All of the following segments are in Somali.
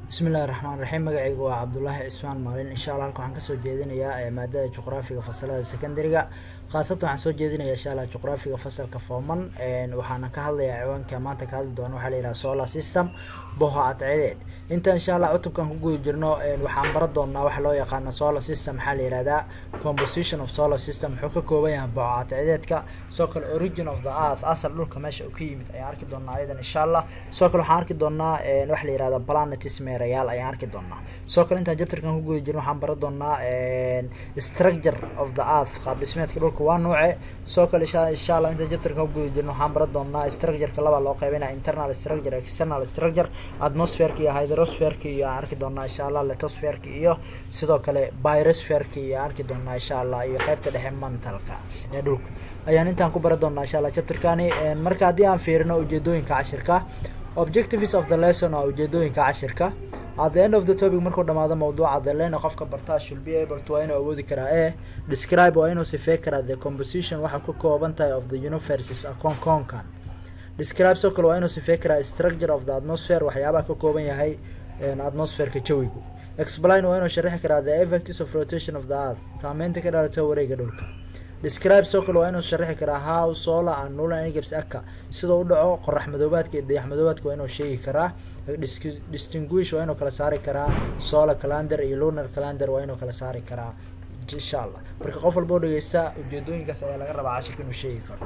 bismi illahi raxmaan raxiim magacaygu waa cabdulaahi cismaan maalin insha allah halka waxaan kasoo jeedinayaa maadada juqraafiga fasalada secondariga khaasatan waxaan soo jeedinaya insha allah juqraafiga fasalka fooman waxaana ka hadlayaa ciwaanka maanta ka hadli doona waxaa la yidhaha solar system boho cadceedeed inta insha allah cutubkan ku guda jirno waxaan baran doonaa waxa loo yaqaano solar system maxaa la yihahdaa composition of solar system wuxuu ka kooban yahay boho cadceedeedka sidoo kale origin of the earth asal dhulka meesha uu ka yimid ayaan arki doonaa ayadan insha allah sidoo kale waxaan arki doonaa waxa la yihahda planetis meerayaal ayaan arki doonaa sidoo kale intaan jabtarkan ku guda jirno waxaan baran doonaa structure of the earth qaab dhismeedka dhulka waa nuuce sidoo kale insha allah intaan jabtarkan ku guda jirno waxaan baran doonaa structureka labaa loo qaybinaya internal structure external structure atmosferka iyo hydrosferka iyo aan arki doonaa insha allah letosferka iyo sidoo kale byrosferka iyo aan arki doonaa insha allah iyo qeybta dhexe mantalka ee dhulka ayaan intaan ku baran doonaa insha allah chapterkani marka haddii aan fiirino ujeedooyinka cashirka objectives of the lesson waa ujeedooyinka cashirka at the end of the topic markuu dhamaado mawduuca the lena qofka bartaa should be able to waa inuu awoodi karaa e describe waa inuu sifey karaa the composition waxaa ku kooban tahay of the universes akoon koonkan describe soo kale waa inuu sifey karaa structure of the atmosphere waxyaabaha ka kooban yahay atmosferka jawigu explain waa inuu sharixi karaa the effects of rotation of the earth saameynta ka dhalata wareega dhulka describe soo kale waa inuu sharixi karaa how solar and nulan egabs aka sidoo u dhaco qorax madoobaadka iyo dayax madoobaadka waa inuu sheegi karaa distinguish waa inuu kala saari karaa solar calendar iyo lunar calendar waa inuu kala saari karaa insha allah marka qof walba oo dhegeysta ujeedooyinkaas ayaa laga rabaa cashirka inuu sheegi karo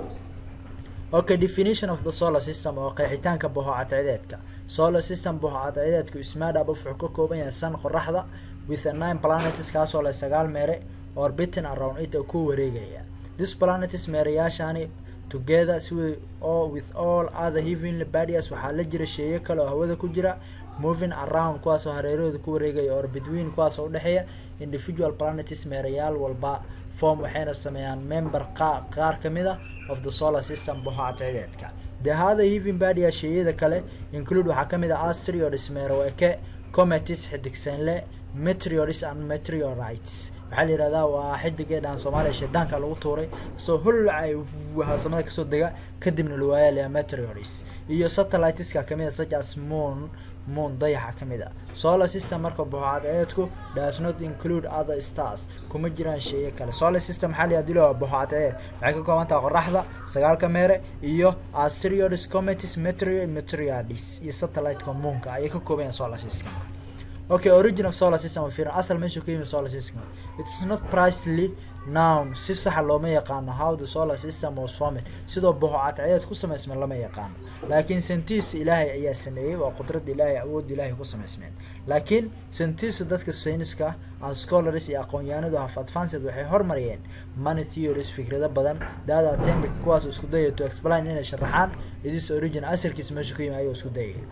okay definition of the solar system oo qeexitaanka boho cadceedeedka solar system boho cadceedeedku ismaadhab wuxuu ka kooban yahay san qoraxda with a nine planets kaasoo leh sagaal meere orbiting around it oo ku wareegaya this planets meerayaashani together si oo with all other heavenly bodies waxaa la jira sheeyo kale oo hawada ku jira moving around kuwaasoo hareerahooda ku wareegaya or between kuwaasoo udhexeeya individual planets meerayaal walba form waxayna sameeyaan member qa qaar kamid a of the solar system boho cadceedeedka the other heaven bodies sheeyada kale include waxaa kamid ah asteroids meeroweke cometis xidigsanle meteorites and meteorites waxaa la yihahdaa waa xidigee dhahan soomaaliya shaydaanka lagu tuuray soo holcay samada kasoo dega kadibna lawaayaa meteorites iyo satelliteska kamid a such as moon moon dayaxa kamid a solar system marka boho cadceedku does not include other stars kuma jiraan sheeye kale solar system maxaa la yihahda waa boho cadceed waxay ka kooban tahay qoraxda sagaalka meere iyo asteroids cometis meteor meteorites iyo satelliteka moonka ayay ka kooban yahay solar system okay origin of solar system fiir asal meesha ka yimid solar system it's not precisely noun si saxa looma yaqaano how the solar system was formed sidoo boho cadceedeed ku samaysmeen lama yaqaano laakiin sentiis ilaahay ayaa sameeyey waa qudrada ilaahay awoodda ilaahay ku samaysmeen laakiin sentiis dadka sayniska and scholars iyo aqoon-yahanadu haf advanced waxay hormariyeen money theories fikrado badan dada atemic kuwaas isku dayaya to explain inay sharaxaan idis origin asalkiisa meesha ka yimid ayuu isku dayaya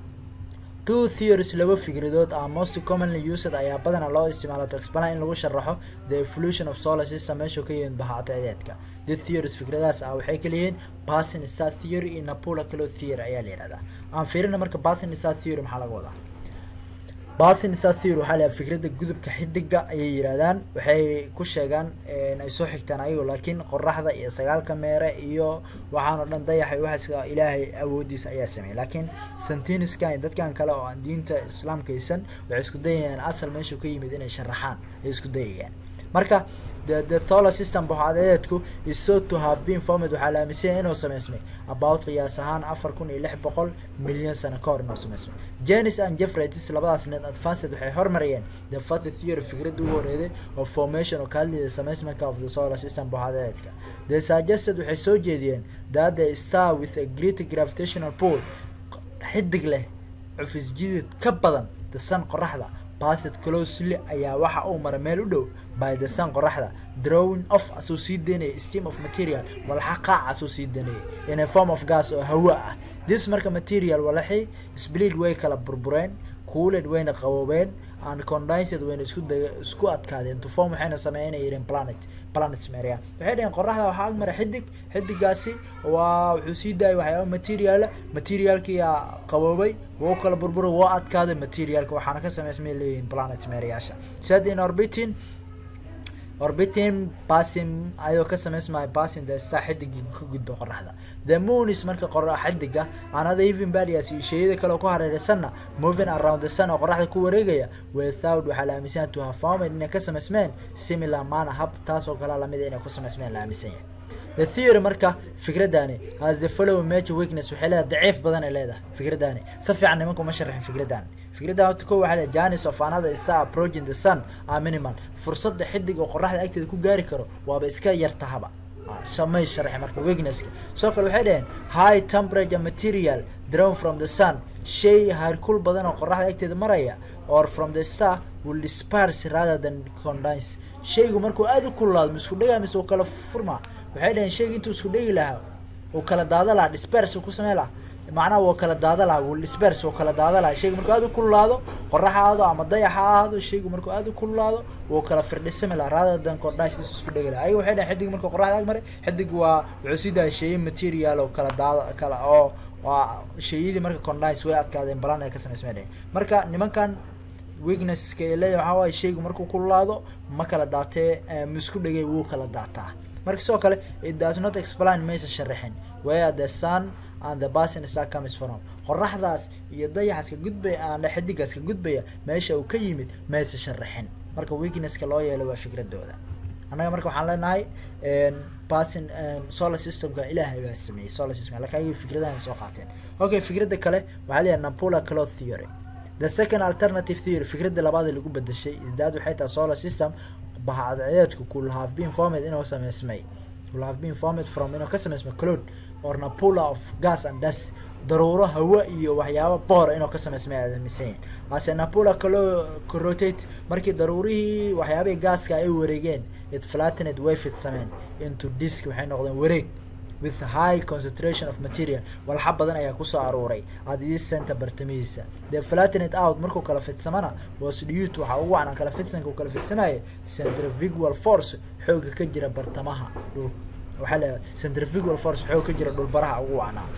two theories laba fikradood are most commonly used ayaa badanaa loo isticmaala to explain in lagu sharaxo the evolution of solar system meesha ka yimid baha cadceedeedka the theories fikradahaas ah waxay kaleyihiin basin star theory iyo napula calo theory ayaa la yihahdaa aan fiirina marka basin star theory maxaa laga wadaa basin star theory waxaa layaha fikradda gudubka xidiga ayay yidhahdaan waxay ku sheegaan ay soo xigtaan ayago laakiin qoraxda iyo sagaalka meere iyo waxaan oo dhan dayaxa waxaas ilaahay awoodiisa ayaa sameeyay laakiin santiniskan dadkan kale oo aan diinta islaamka haysan waxay isku dayayaan asal meeshu ka yimid inay sharaxaan ay isku dayayaan marka the the solar system boxadeedku is so to have been formed waxaa la aaminsanya inuu samaysmay about qiyaas ahaan afar kun iyo lix boqol milyan sano ka hor inuu samaysmay janis and jeffretis labadaas net advanced waxay hormariyeen the fathy theory fikradda ugu horeeday of formation oo ka hadlayda samaysmanka of the solar system boxadeedka the suggested waxay soo jeediyeen that the star with a great gravitational pool xidig leh cufis jidid ka badan the sun qoraxda baset closely ayaa waxa uu mara meel u dhow by the sun qoraxda drawing off asuu sii daynaya steam of material walaxa qaac asuu sii daynaya in a form of gas oo hawa ah this marka material walaxii splid way kala burbureen cooled wayna qaboobeen and condensed wayna isku da isku adkaadeen to form waxayna sameeyeen inay yidheen planet planets meria waxay dhaheen qoraxda waxaa agmara xidig xidigaasi waa wuxuu sii daayay waxyaaba materiala materialkiyaa qaboobay wuu kala burburay woo adkaaday materialka waxaana ka sameysmay leeyihiin planet meriyaasha sad in orbiting orbiting passing ayuu ka samaysmaya passing the star xidigii ka gudba qoraxda the moon is marka qora xidiga another even badias iyo sheyada kale oo ku hareeraysanna moving around the sun oo qoraxda ku wareegaya without waxaa la aaminsan to have found inay ka samaysmeen similar mana hab taas oo kale lamid inay ku samaysmeen la aaminsan yahay the theory marka fikradani has the following major weakness waxay leedahay daciif badan ay leedahay fikradani si fiican nimanku ma sharaxin fikradani fikraddan horta ko waxaa leedahay janis of another star approaching the sun are minimal fursadda xidig oo qoraxda agteeda ku gaari karo waaba iska yartahaba samay sharxi marka weaknesska sidoo kale waxay dhaheen high temperature material drawn from the sun shay harkul badan oo qoraxda agteeda maraya or from the star will disperse rather than condense shaygu markuu aada u kululaado ma isku dhagaa mise uu kala furmaa waxay dhaheen shayga intuu isku dhegi lahaa uu kala daada lahaa disperse uu ku samey lahaa macnaha wuu kala daada lahaa wuu disperse wuu kala daada lahaa shaygu markuu aada u kululaado qorax ha aado ama dayax ha ahaado shaygu markuu aada u kululaado wuu kala firdhisami lahaa rather than condense isku dhegi lahaa ayaga waxay dhaheen xidig marka qoraxda ag maray xidig waa wuxuu sii daaya sheeye material oo kala daada kala oo waa sheeyadii marka condense way adkaadeen balan ay ka samaysmay dhaheen marka nimankan weaknesska ay leeyahay waxaa waaye shaygu markuu kululaado ma kala daatee ma isku dhegay wuu kala daataa marka sidoo kale it does not explain maysa sharaxin where the sun and the basin star comes from qoraxdaas iyo dayaxaas ka gudbaya aan xidigaas ka gudbaya meesha uu ka yimid maysa sharaxin marka weaknesska loo yeelay waa fikradooda annaga marka waxaan leenahay basin solar systemka ilaahay baa sameeyey solar systemka laakiin ayaga fikradahan soo qaateen okay fikradda kale waxaa leeyahay napula cloth theory the second alternative theory fikradda labaad ee lagu bedeshay isdaad waxay tahay solar system bahadceedku could have been formed inuu samaysmay could have been formed from inuu ka samaysmay cloud or napula of gas and dust daruuro hawa iyo waxyaabo boor inuu ka samaysmay aaminsan yihin hase napula calo rotate markii daruurihii waxyaabihii gaaska ay wareegeen it flattened way fidsameen into disk waxay noqdeen wareeg with high concentration of material walxa badan ayaa kusoo aruuray adii center bartamihiisa the flattened out markuu kala fidsamana was due to waxaa ugu wacan kala fidsanka uu kala fidsamaya centrifugal force xooga ka jira bartamaha dhul waxaa leedahay centrifugal force xoog ka jira dhulbaraha ugu wacnaa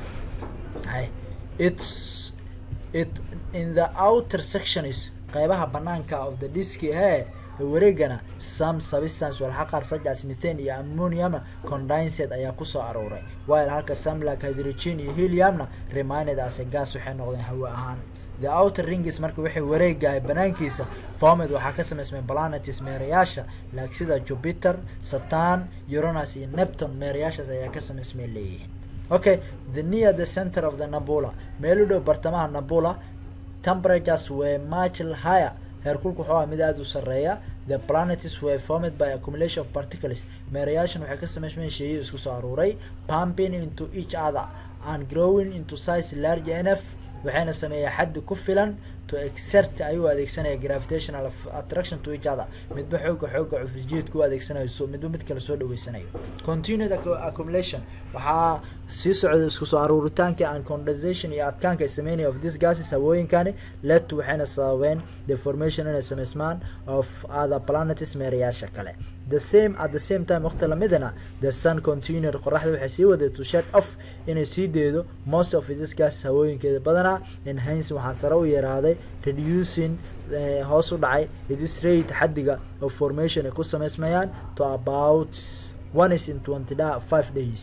it's it in the outer section is qaybaha banaanka of the disk he wareegana some substance walxa qaar such as methane iyo ammoniumna condensed ayaa kusoo aruuray while halka some like hydrogen iyo heliumna reminded as a gas waxay noqdeen hawa ahaan the outer ringis marka waxay wareegahay banaankiisa formed waxaa ka samaysmay planetis meerayaasha like sida jupiter saturn uranus iyo neptune meerayaashaas ayaa ka samaysmay leeyihiin okay the near the center of the nabula meel u dhow bartamaha nabula temperatures were much higher heerkulku wuxuu ah mid aada u sarreeya the planets were formed by accumulation of particles meerayaashan waxay ka samaysmeen sheeyo isku soo aruuray pumping into each other and growing into size large enough waxayna sameeyaa xaddi ku filan to exert ayuu adeegsanaya gravitational attraction to each other midba xooga xooga cufisjiidka u adeegsanayo so midba mid kale soo dhaweysanayo continued accumulation waxaa sii socda isku soo aruuritaanka and condensation iyo adkaanka ay sameynaya of this gases hawooyinkani let waxayna sababeen the formation inay samaysmaan of other planets meerayaasha kale the same at the same time waqti lamidana the sun continued qoraxda waxay sii waday to shed off inay sii deedo most of this gases hawooyinkeeda badanaa enhance waxaa sare u yaraaday reducing hoos u dhacay this rate xaddiga of formation ay ku samaysmayaan to about one is in twenty five days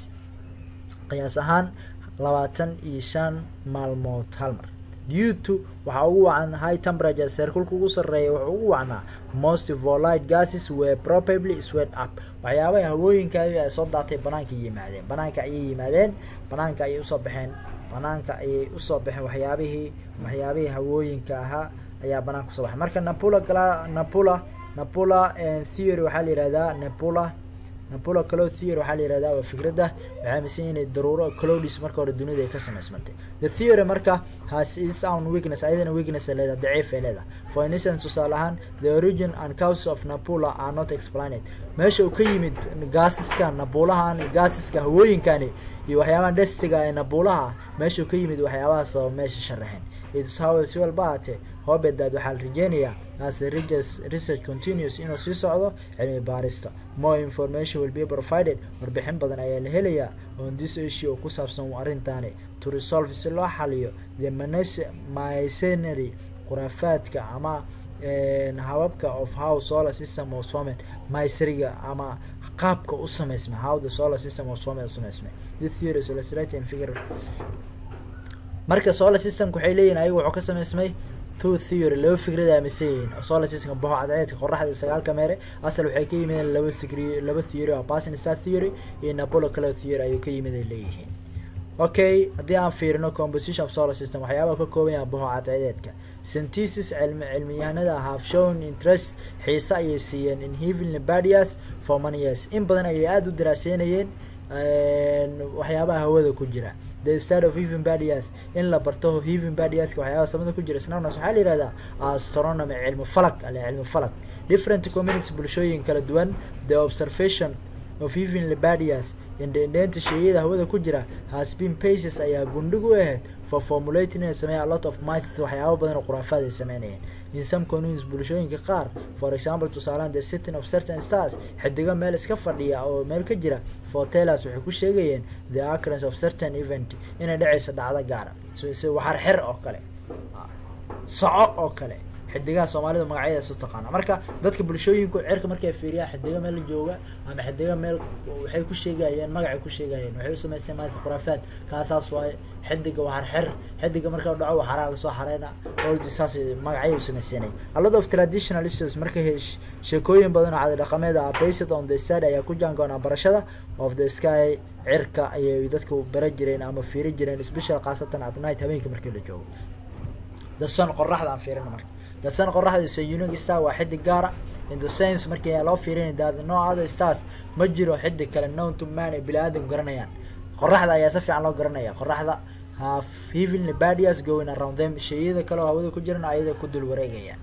qiyaas ahaan labaatan iyo shan maalmood hal mar due to waxaa ugu wacan high temperature seerkulka ugu sarreeya wuxuu ugu wacnaa most volite gases were probably sweat up waxyaabaha hawooyinkaadi ay soo daatay banaanka yimaadeen banaanka ayay yimaadeen banaanka ayay usoo baxeen banaanka ayay usoo baxeen waxyaabihii waxyaabihii hawooyinka ahaa ayaa banaanka usoo baxay marka napula gala napula napula theory waxaa la yihahdaa napula napula cloud theory waxaa la yihahdaa waa fikradda waxay aaminsan inay daruuro cloudis marka hore dunida ay ka samaysmantay the theory marka has its own weakness ayadana weakness ay leedahay daciif ay leedahay for instance tusaale ahaan the origin and causes of napula are not explained meesha uu ka yimid gaasiska nabulahan gaasiska hawooyinkani iyo waxyaabaha destiga ee nabulaha meesha uu ka yimid waxyaabahaas oo meesha sharaxeen its how si walba ahaatee hobedaad waxaa la rajeynayaa as research continues inuu sii socdo cilmi baarista more information will be provided warbixin badan ayaa la helayaa on this issue oo ku saabsan arrintaani to resolve si loo xaliyo the mycenary khuraafaadka ama hababka of how solar system was formed mysriga ama qaabka u sameysmay how the solar system was formed u sameysmay this theory is illustrated in figure marka solar systemka waxay leeyihin ayaga wuxuu ka sameysmay two theory laba fikrad aaminsan yihiin solar systemka boho cadceedka qoraxda iyo sagaalka meere asal waxay ka yimideen laba sigri laba theory oo passing star theory iyo napolo cloud theory ayuu ka yimid ay leeyihiin okay haddii aan fiirino composition of solar system waxyaabaha ka kooban yaha boho cadceedeedka synthesis cilmi cilmiyahanada have shown interest xiise ayay siiyeen in heavenly badias for many years in badan ayay aada u daraaseynayeen waxyaabaha hawada ku jira the study of heaven badias in la barto heaven badiaska waxyaabaha samada ku jira snarnas waxaa la yihahdaa astronomy cilmi falak ale cilmi falak different communities bulshooyin kala duwan the observation of heavenly badias indhendheenta sheeyada hawada ku jira has been paces ayaa gundhig u ahayd for formulating inay sameeyan a lot of mites waxyaaba badan oo khuraafaad ay sameynayeen in some communities bulshooyinka qaar for example tusaalehan the sitting of certain stars xidigo meel iska fadhiya oo meel ka jira fortelas waxay ku sheegayeen the occurrence of certain event inay dhacayso dhacdo gaara s waxar xer oo kale soco oo kale xidigaha soomaalida magacyadaas u taqaana marka dadka bulshooyinku cerka markay fiiriyaan xidigo meel jooga ama xidigo meel waxay ku sheegayeen magacay ku sheegayeen waxay u samaysteen maanta khuraafaad kaasaas waaye xidiga waxar xer xidiga marka u dhaco waxaraa lasoo xareyna ordi saas magacyay u samaysanay a lot of traditional issues marka sheekooyin badan oo cadi dhaqameed ah based on the study ayaa ku jaangoonaa barashada of the sky cirka ayay dadku bara jireen ama fiiri jireen special khaasatan at night habeenkii markii la joogo the sun qoraxda aan fiirina marka the sun qoraxda is a unique star waa xidig gaara in the sense markii loo fiirinay that no other stars ma jiro xidig kale known to man ay bini aadam garanayaan qoraxda ayaa si fiican loo garanaya qoraxda have heavenly badias going around them sheeyada kale oo hawada ku jiran ayada ku dul wareegayaan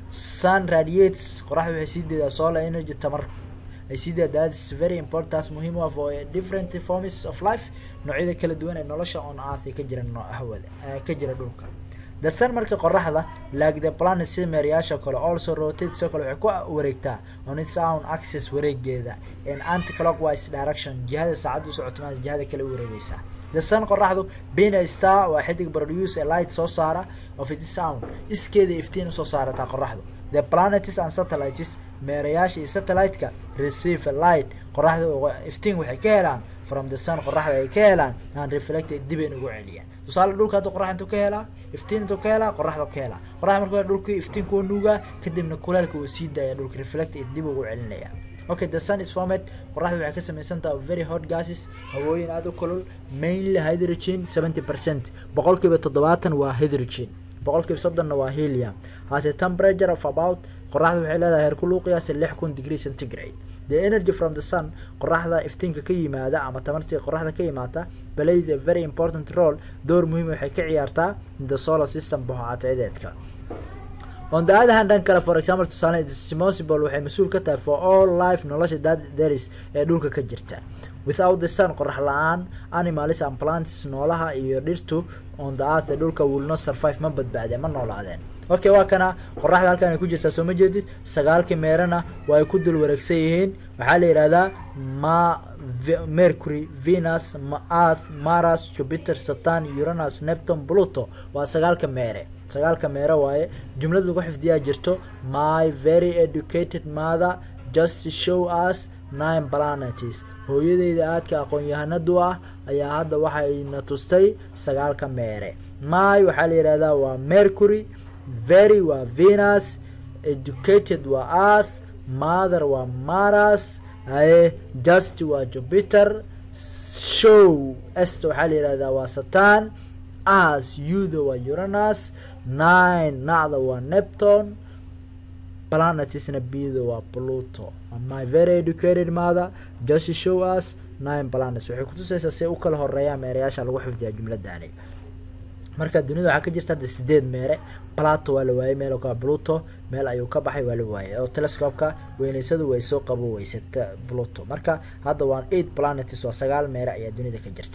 sun radiates qoraxda waxay sii deedaa solar energy tamar ay sii deedaa that's very important taas muhiim u ah for different forms of life noocyada kala duwan ee nolosha on earth ka jira hawada ka jira dhulka the sun marka qoraxda like the planet sida meerayaasha kale also rotate sidoo kale waxay ku wareegtaa on its own access wareegeeda in anti-clockwise direction jihada saacadda u socoto maanta jihada kale u wareegeysaa the sun qoraxdu being a star waa xidig produce a light soo saara of its own iskeeda iftiin usoo saarataa qoraxdu the planets and satellites meerayaasha iyo satellite-ka receive a light qoraxda iftiin waxay ka helaan from the sun qoraxda ay ka helaan and reflected dib ay ugu celiyaan tusaale dhulka hadda qorax intuu ka helaa iftiin intuu ka helaa qoraxda ka helaa qoraxda marka hore dhulkii iftiin kuwa nuugaa kadibna kuleelka uu sii daaya dhulka reflect dib ugu celinaya okay the sun is formed qoraxda waxay ka samaysan tahay very hot gases hawooyin aada u kulul mainly hydrogen seventy percent boqolkiiba toddobaatan waa hydrogen boqolkiiba soddonna waa helium has a temperature of about qoraxda waxay leedahay heerkul uu qiyaasa lix kun degree centigrade the energy from the sun qoraxda iftiinka ka yimaada ama tamartii qoraxda ka yimaata plays a very important role door muhiim waxay ka ciyaartaa in the solar system boho cadceedeedka on the other hand dhan kale for example tusaale responsible waxay mas-uul ka tahay for all life nolosha that there is ee dhulka ka jirta without the sun qorax la-aan animals and plants noolaha iyo dhirtu on the earth ee dhulka will not survive ma badbaadeen ma noolaadeen okay waa kana qoraxda halkaan ay ku jirtaa soo ma jeedid sagaalkii meerana waa ay ku dul wareegsan yihiin waxaa la yihahdaa ma mercury venus earth maras jupiter satan uranus neptune pluto waa sagaalka meere sagaalka meere waaye jumlada lagu xifdiyaa jirto my very educated mother just show us nine planets hooyadeyda aadka aqoon-yahanadu ah ayaa hadda waxayna tustay sagaalka meere my waxaa la yihahdaa waa mercury very waa venus educated waa earth mother waa maras aye just waa jupiter show est waxaa la yihahdaa waa satan as yuda waa uranus nine nacda waa neptune planetsna bida waa pluto my very educated mother just show us nine planets waxay kutusaysaa say u kala horeeyaan meerayaasha lagu xifdiyaa jumladani marka dunida waxaa ka jirta hadda sideed meere plato waa la waayey meel ka pluto meel ayuu ka baxay waa la waayey oo telescopeka weyneysadu way soo qabo weysata pluto marka hadda waa eight planets waa sagaal meere ayaa dunida ka jirta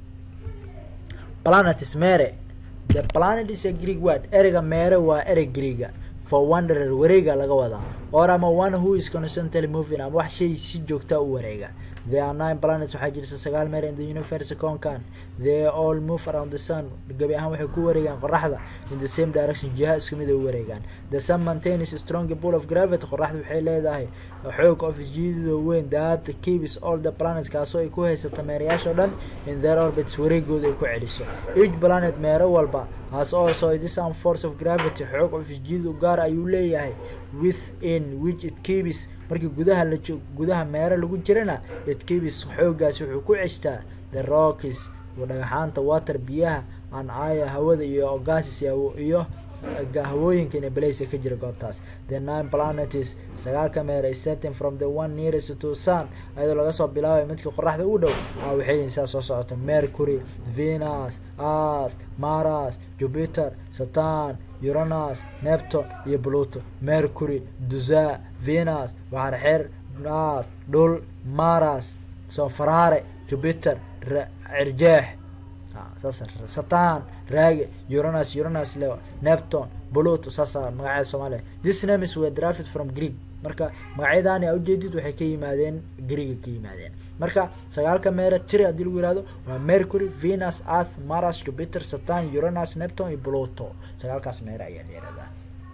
planets mere the planet is a greek word ereyga meere waa erey greega for wanderer wareega laga wadaa or ama one who is constantly moving ama wax shay si joogta u wareega there are nine planets waxaa jirta sagaal meer in the universe koonkan they all move around the sun gabi ahaan waxay ku wareegaan qoraxda in the same direction jiha isku mid ay u wareegaan the sun maintains a strong pull of gravity qoraxda waxay leedahay xoog of isjiidida weyn that keeps all the planets kaasoo ay ku haysato meerayaasha o dhan in their orbits wareegooda ay ku celiso each planet meero walba has also this own force of gravity xoog of isjiid u gaar ayuu leeyahay within which it keeps markii gudaha la joog gudaha meero lagu jirana it keeps xoogaasi wuxuu ku ceshtaa the rockies dhagaxaanta water biyaha an aya hawada iyo gases iyo hawooyinka ina baleysa ka jira goobtaas the nine planets sagaalka meer is setting from the one nearest to sun ayadoo laga soo bilaabay midka qoraxda u dhow a waxay yihiin saa soo socota mercury venus earth maras jupiter saturn uranus neptune iyo pluto mercury dusa venus waxar xer earth dhul maras soo faraare jupiter cirjeex saas satan raage uranus uranus le neptune pluto saasa magacyada soomaaliya this names were drafted from greek marka magacyadaani a ujeedid waxay ka yimaadeen greega ka yimaadeen marka sagaalka meere tiri haddii lagu yihahdo waa mercury venus earth maras jupiter satan uranus neptune iyo pluto sagaalkaas meere ayaa la yihahdaa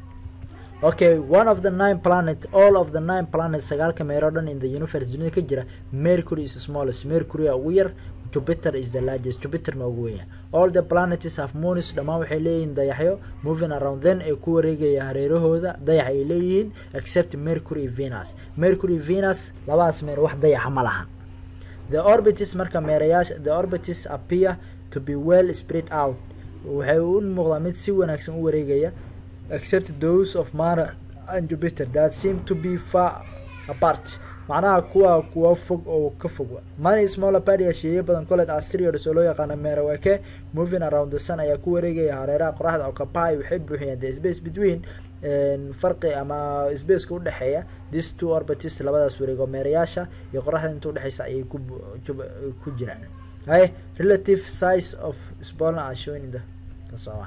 okay one of the nine planet all of the nine planets sagaalka meero dhan in the universe dunida ka jira mercury is smallest mercury a ugu yar jupiter is the largest jupiter ma ugu weya all the planets have moons dhammaan waxay leeyihiin dayaxyo moving around then ee ku wareegaya hareerahooda dayax ay leeyihiin except mercury venus mercury venus labadaas meer wax dayaxa ma lahan the orbitis marka meerayaasha the orbitis appear to be well spread out waxay u muuqdaa mid si wanaagsan u wareegaya except those of mara and jupiter that seem to be far apart macnaha kuwa kuwa fog oo ka fog many small padia sheeye badan colled asteroids oo loo yaqaano meerawake moving around the sun ayaa ku wareegaya hareeraha qoraxda occupy waxay buuxiyaan the space between farqi ama spaceka udhexeeya this two orbitis labadaas wareego meerayaasha iyo qoraxda inta udhexeysa ayay ku ku jiraan hay relative size of spoln are showing in the kasoocan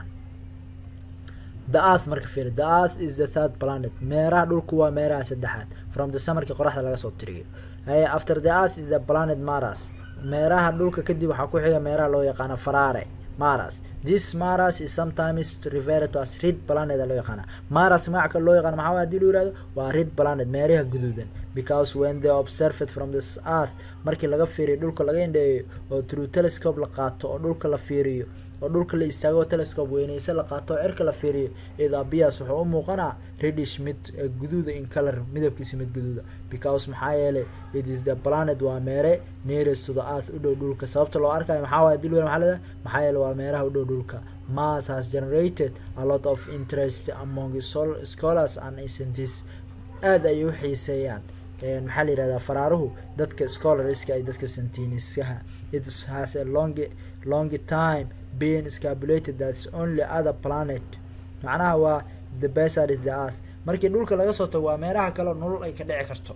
the earth marka fiiri the earth is the third planet meeraha dhulku waa meeraha saddexaad from the summerki qoraxda laga soo tiriyo after the earth is the planet maras meeraha dhulka kadib waxaa ku xiga meeraha loo yaqaano farare maras this maras is sometimes referred to as red planet loo yaqaana maras magaca kale loo yaqaano maxaa hadii loo yihahdo waa red planet meeraha guduudan because when they observed from this earth markii laga fiiriyo dhulka laga indheeyo oo through telescope la qaato oo dhulka la fiiriyo oo dhulka la istaago telescope weyneyse la qaato oo cirka la fiiriyo idabias wuxuu u muuqanaa redish mid guduuda in color midabkiisa mid guduuda because maxaa yeelay it is the planet waa meere nearest to the earth u dhow dhulka sababta loo arkayo maxaa waay dil maaa leedahay maxaa yeelay waa meeraha u dhow dhulka mass has generated a lot of interest among scholars and scientists aada ayay u xiiseeyaan maxaa la yihahdaa faraaruhu dadka scholarska ay dadka santiniskaha it has a long long time being scabulated that's only other planet macnaha waa the beside is the earth markii dhulka laga soo tago waa meeraha kale nolol ay ka dhici karto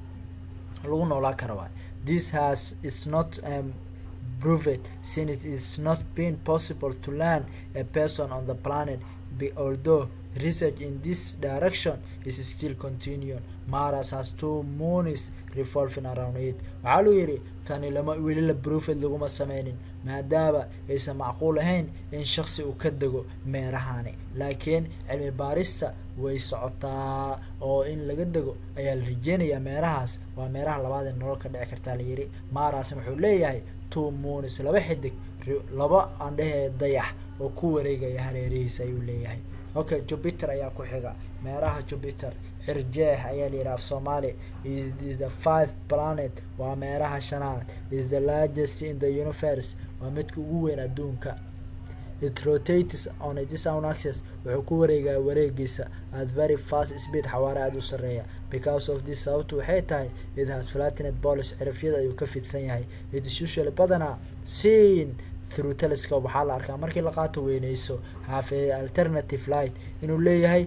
lagu noolaa kara waay this has it's not um, proved since it is not been possible to land a person on the planet be, although research in this direction is still continuing maras has two moons revolving around it waxaa luu yidhi tani lama weli la brofed laguma sameynin maadaama aysan macquul ahayn in shaksi uu ka dego meerahani laakiin cilmi baarista way socotaa oo in laga dego ayaa la rajeynayaa meerahaas waa meeraha labaad ee nolol ka dhici kartaa la yidhi maarasna wuxuu leeyahay two moons laba xidig laba andhehee dayax oo ku wareegaya hareerihiisa ayuu leeyahay okay jupiter ayaa ku xiga meeraha jupiter xirjeex ayaa la yidhaha af soomaali is the five planet waa meeraha shanaad is the largest in the universe waa midka ugu weyn adduunka it rotates on its own axis wuxuu ku wareegaa wareegiisa at very fast speed xawaare aada u sareeya because of this sababtu waxay tahay it has flattened polish cirifyada ayuu ka fidsan yahay it is usually badanaa seen through telescope waxaa la arkaa markii la qaato weyneyso have a alternative light inuu leeyahay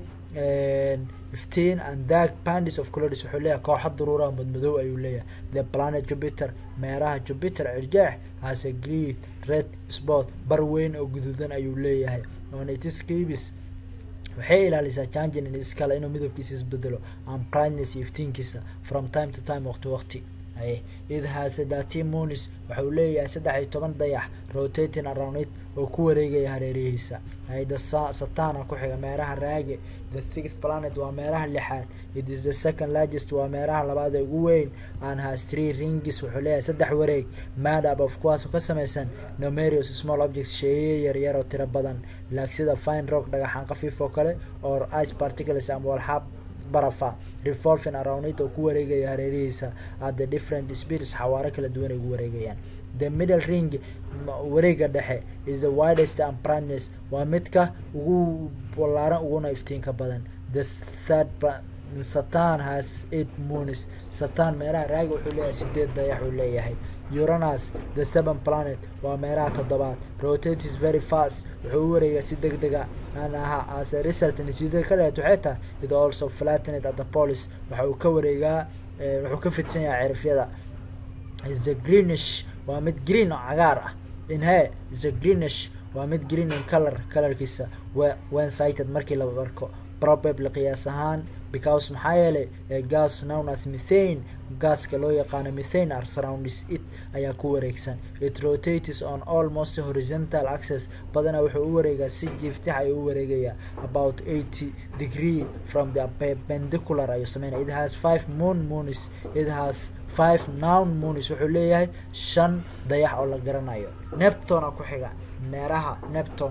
fifteen and dark pandis of colors wuxuu leeyahay kooxo daruura madmadow ayuu leeyahay the planet jupiter meeraha jupiter cirjeex has a green red spot bar weyn oo guduudan ayuu leeyahay on its caves waxay ilaalisaa changin in iskale inuu midabkiisa isbedelo and brightness iyo iftiinkiisa from time to time waqti waqti haye it has thirteen moons waxa uu leeyahay saddex iyo toban dayax rotating around it oo ku wareegaya hareerihiisa haye the satana ku xiga meeraha raage the sixth planet waa meeraha lixaad it is the second largest waa meeraha labaad ee ugu weyn and has three rings wuxuu leeyahay saddex wareeg mad up of kuwaas oo ka samaysan numerous small objects sheeye yaryar oo tiro badan like sida fine rock dhagaxaan khafiif oo kale or ice particles ama walxaab barafa revolving around it oo ku wareegaya hareerihiisa at the different speeds xawaaro kala duwan ay ugu wareegayaan the middle ring wareega dhexe is the widest and brightness waa midka ugu ballaaran uguna iftiinka badan the third satan has eight moons satan meeraha raaga wuxuu leeyahay sideed dayax uu leeyahay uranus the seven planet waa meeraha toddobaad rotates very fast wuxuu u wareegaa si deg dega aan aha as a result natiijada ka dheet waxay tahay it also flattened at the police waxa uu ka wareegaa wuxuu ka fidsan yahay cirifyada is the greenish waa mid green oo cagaar ah in he is a greenish waa mid green in color colorkiisa when sighted markii la arko probably qiyaas ahaan because maxaa yeelay gas known as methane gaaska loo yaqaano methane are surrounds it ayaa ku wareegsan it rotates on almost horizontal access badanaa wuxuu u wareegaa si jiiftix ayuu u wareegayaa about eighty degree from the perpendicular ayuu sameynaya it has five moon moons it has five nown moons wuxuu leeyahay shan dayax oo la garanayo neptona ku xiga meeraha nepton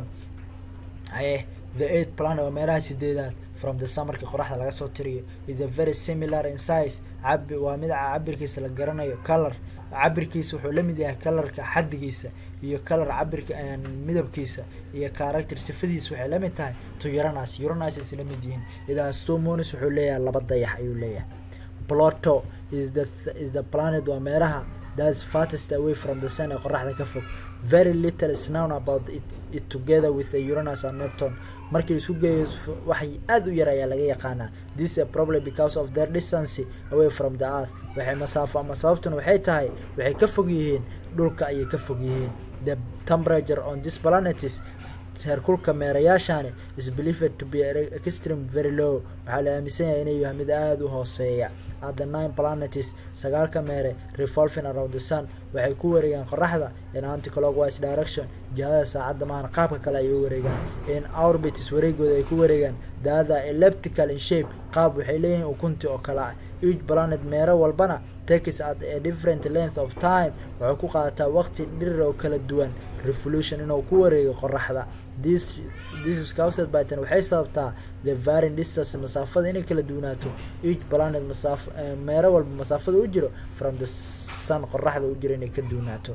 aye the eight planet waa meelaha sideedaad from the summerka qoraxda laga soo tiriyo is a very similar in size cabi waa mid cabirkiisa la garanayo color cabirkiisa wuxuu la mid yahay colorka xadigiisa iyo color cabirka midabkiisa iyo character sifadiisa waxay la mid tahay to uranus uranus isla mid yihiin idaas two moons wuxuu leeyahay laba dayax ayuu leeyahay pluto is the is the planet waa meeraha that's farthest away from the sun ee qoraxda ka fog very little is known about it, it together with the uranus and neptune markii isku geeyo wax aada u yar ayaa laga yaqaanaa this is a problem because of their distance away from the earth waxay masaafo ama sababtuna waxay tahay waxay ka fog yihiin dhulka ayay ka fog yihiin the temperature on this planet is heerkulka meerayaashani is believed to be extreme very low waxaa la aaminsan yahay inay yahay mid aada u hooseeya at the nine planets sagaalka meere revolving around the sun waxay ku wareegaan qoraxda in anticlockwise direction jihada saacadda maahan qaabka kale ayay u wareegaan in orbits wareegooda ay ku wareegaan daada elliptical in shape qaab waxay leeyihiin ukunti oo kale ah each planet meero walbana takes at a different length of time waxay ku qaadataa waqti dhirir oo kala duwan revolution inuu ku wareego qoraxda this this is caused by tan waxay sababtaa the varying distance masaafada inay kala duwanaato each planet masaaf meero walba masaafada u jiro from the sun qoraxda u jiro inay ka duwanaato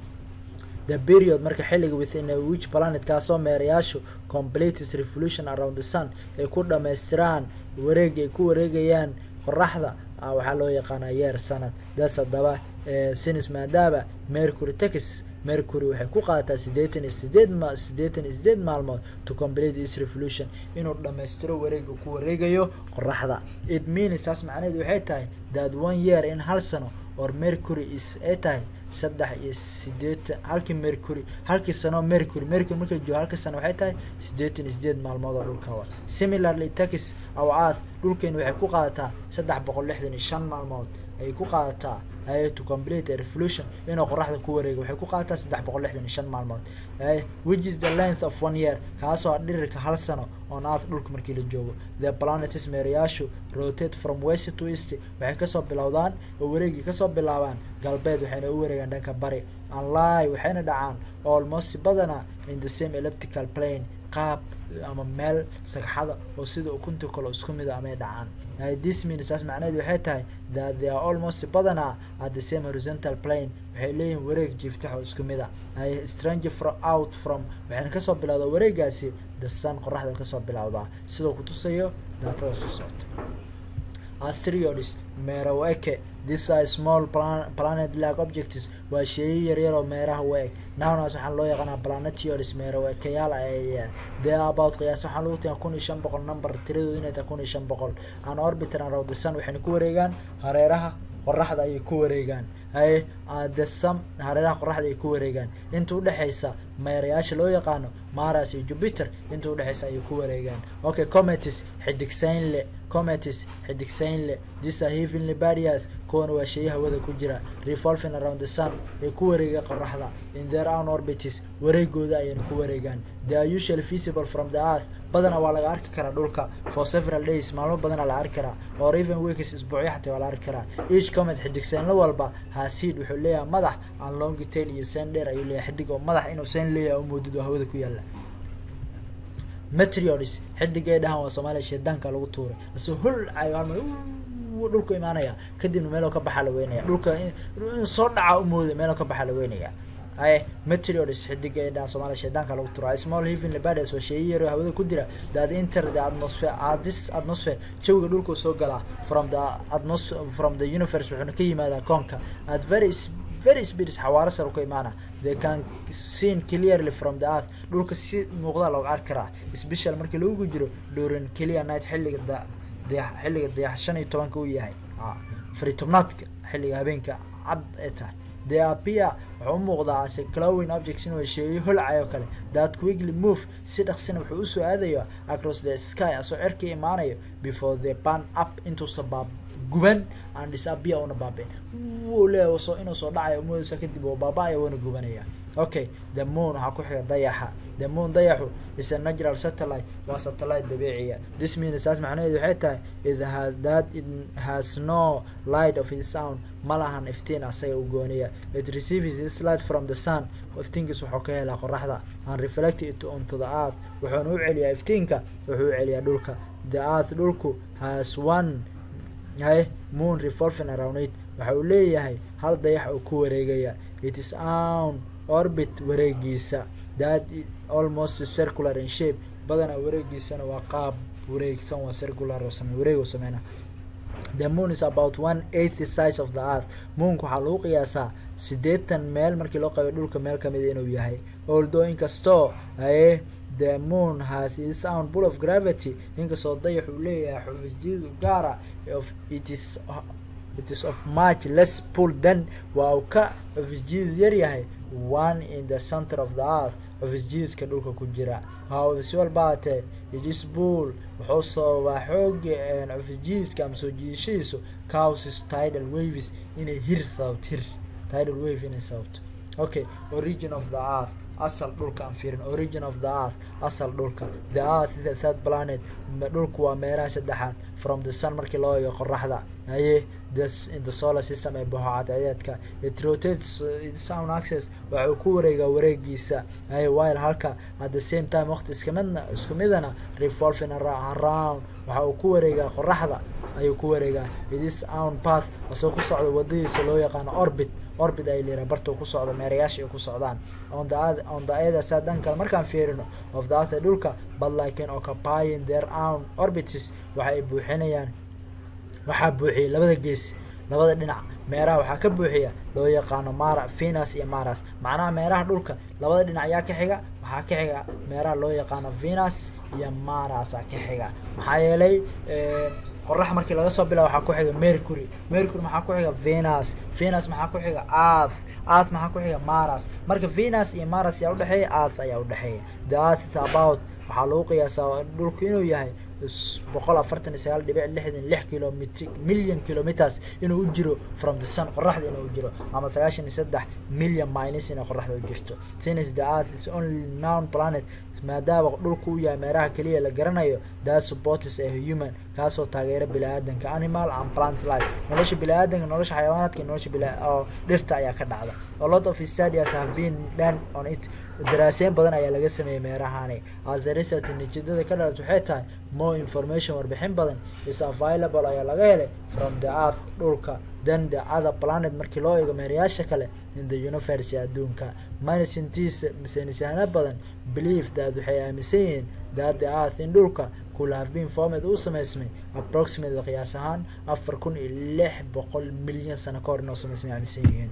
the period marka xilliga within a which planet kaasoo meerayaashu completes revolution around the sun ay ku dhamaystiraan wareeg ay ku wareegayaan qoraxda waxaa loo yaqaanaa yeer sanad das haddaba sinis maadaaba mercury tax mercury waxay ku qaadataa sideetan iyo sideed ma sideetan iyo sideed maalmood to complete this revolution inuu dhammaystiro wareega ku wareegayo qoraxda it means taas macnaheedu waxay tahay that one year in hal sano or mercury is ay tahay saddex iyo sideetan halkii mercury halkii sano mercury mercury markay joogo halkii sano waxay tahay sideetan iyo sideed maalmood oo dhulka wa similarly tax aw earth dhulkeena waxay ku qaadataa saddex boqol lixdan iyo shan maalmood ayay ku qaadataa ay to complete a revolution inuu qoraxda ku wareego waxay ku qaadataa saddex boqol lixdan iyo shan maalmood which is the length of one year kaasoo ah dhirirka hal sano on earth dhulka markii la joogo the planets meerayaashu rotate from west to east waxay kasoo bilowdaan oo wareegii kasoo bilaabaan galbeed waxayna u wareegaan dhanka bari anli waxayna dhacaan almost badana in the same elliptical plane qaab ama meel sagxada oo sida ukunta kale isku mid a amay dhacaan this means saas macnaheedu waxay tahay that they are almost badana at the same horizontal plane waxay leeyihiin wareeg jiiftax oo isku mid a strange fro out from waxayna kasoo bilowdaa wareegaasi the sun qoraxda kasoo bilowdaa sidoo kutusayo daatada soo socota asteroids meeraweke this are small plan planet like objects waa sheeye yaryar oo meeraha u eg nownas waxaan loo yaqaanaa planetoids meeraweekayaal ay they are about qiyaas waxaan lagu tigaa kun iyo shan boqol number tiradooda inay tahay kun iyo shan boqol an orbitan around the sun waxayna ku wareegaan hareeraha qoraxda ayay ku wareegaan haye the sun hareeraha qoraxda ay ku wareegaan inta udhexaysa meerayaasha loo yaqaano maras iyo jupiter inta udhexaysa ayay ku wareegaan okay cometis xidigsayn le cometis xidigsayn le these are heavenly bodies kuwana waa sheeya hawada ku jira revolving around the sun ee ku wareega qoraxda in their own orbitis wareegooda ayayna ku wareegaan they are usually visible from the earth badana waa laga arki karaa dhulka for several days maalmo badana la arki karaa or even weeks isbuucyo xataa waa la arki karaa each comet xidigsaynlo walba haasid wuxuu leeyahay madax aan long tail iyo sen dheer ayuu leeyahay xidig oo madax inuu sen leeyahay umoodid oo hawada ku yaala meteoris xidigay dhahan waa soomaaliya sheedaanka lagu tuuray asoo hol ayaalma dhulku imaanaya kadibna meeloo ka baxa la weynaya dhulka inuu soo dhaca umooda meeloo ka baxa la weynaya aye meteoris xidigay dhahan soomaaliya sheedaanka lagu tuuray small heavenly bodies waa sheeyo yar hawada ku jira that enter the atmosphere uh, this atmosphere jawiga dhulku soo galaa from the atmos from the universe wuxuuna ka yimaadaa koonka at very very speeds xawaaro sar ka imaana they can seen clearly from the earth dhulka si muuqda looga arki karaa special markii lagu jiro during clear night xilliga da dayax xilliga dayax shan iyo tobanka uu yahay fari tobnaadka xilliga habeenka cad ee tahay they appear wuxuu u muuqdaa ase clowing objects inuu sheeyo holcay oo kale that quickly move si dhaqsina wuxuu usoo aadayo across the sky asoo cerka imaanayo before the ban up intuusa baab guban and disappear una baabeen wuu leeyahay soo inuu soo dhacayo moodaysa kadib oo baaba-aya wana gubanaya okay the moon waxaa ku xiga dayaxa the moon dayaxu is a natural satellite waa satellite dabiiciya this means saas macnaheedu waxay tahay it has that it has no light of its own ma lahan iftiin asaga u gooniya it receives its light from the sun iftiinkiis wuxuu ka helaa qoraxda and reflect it onto the earth wuxuuna u celiyaa iftiinka wuxuu u celiyaa dhulka the earth dhulku has one hay moon revolving around it waxa uu leeyahay hal dayax oo ku wareegaya it is own orbit wareegiisa that almost circular in shape badanaa wareegiisana waa qaab wareegsan waa circular oo same wareeg oo sameyna the moon is about one eighty size of the earth moonka waxaa lagu qiyaasaa siddeetan meel markii loo qabiyo dhulka meel kamida inuu yahay although inkastoo aye the moon has its own pull of gravity inkastoo dayax uu leeyahay xufisjidu gaara of it is it is of much less pull than waa uu ka xufisjidu yar yahay one in the center of the earth xufisjididka dhulka ku jira si walba hatee idis bull wuxuu sababaa xooga xufisjididka ama soo jiidashadiisu causes tidal waves inay hir sababto hir tidal wave inay sababto okay origin of the earth asal dhulka aan fiirin origin of the earth asal dhulka the earth is the third planet dhulku waa meeraha saddexaad from the sun markii loo eego qoraxda haye this in the solar system ee baxo cadceedeedka it rotates its own access waxuu ku wareegaa wareegiisa haye while halka at the same time waqti iskamidna isku midana revolving around waxa uu ku wareegaa qoraxda ayuu ku wareegaa it is own path asoo ku socda wadadiisa loo yaqaano orbit orbit ay liraa barta ku socdo meerayaasha ay ku socdaan on the on the other side dhan kale markaan fiirino of the earth dhulka but like in occupying their own orbits waxa ay buuxinayaan waxaa buuxiyay labada gees labada dhinac meeraha waxaa ka buuxiya loo yaqaano mara venus iyo maras macnaha meeraha dhulka labada dhinac ayaa ka xiga waxaa ka xiga meeraha loo yaqaano venus iyo marasa ka xiga maxaa yeelay qorax markii laga soo bilaa waxaa ku xiga mercury mercury maxaa ku xiga venus venus maxaa ku xiga earth earth maxaa ku xiga maras marka venus iyo maras ayaa udhexeeya earth ayaa udhexeeya the earth is about waxaa lagu qiyaasaa dhulku inuu yahay boqol afartan iyo sagaal dhibic lixdan lix kilomit million kilometers inuu u jiro from the sun qoraxda inuu u jiro ama sagaashan iyo saddex million minus inay qoraxda u jirto since the earth is only known planet maadaama dhulku u yahay meeraha keliya la garanayo that supports a human kaasoo taageera bini-aadanka animal and plant life nolosha bini-aadanka nolosha xayawaanaadka iyo nolosha bila oo dhirta ayaa ka dhacda a lot of studies have been done on it daraaseyn badan ayaa laga sameeyey meerahani as a result natiijada ka dhalat waxay tahay more information warbixin badan is available ayaa laga helay from the earth dhulka then the other planet markii loo eego meerayaasha kale in the universe adduunka manisintiis saynisyahanno badan believe that waxay aaminsan yihiin that the earth in dhulka could have been formed uu samaysmay approximately qiyaas ahaan afar kun iyo lix boqol milyan sano ka hor inoo samaysmay aaminsan yihiin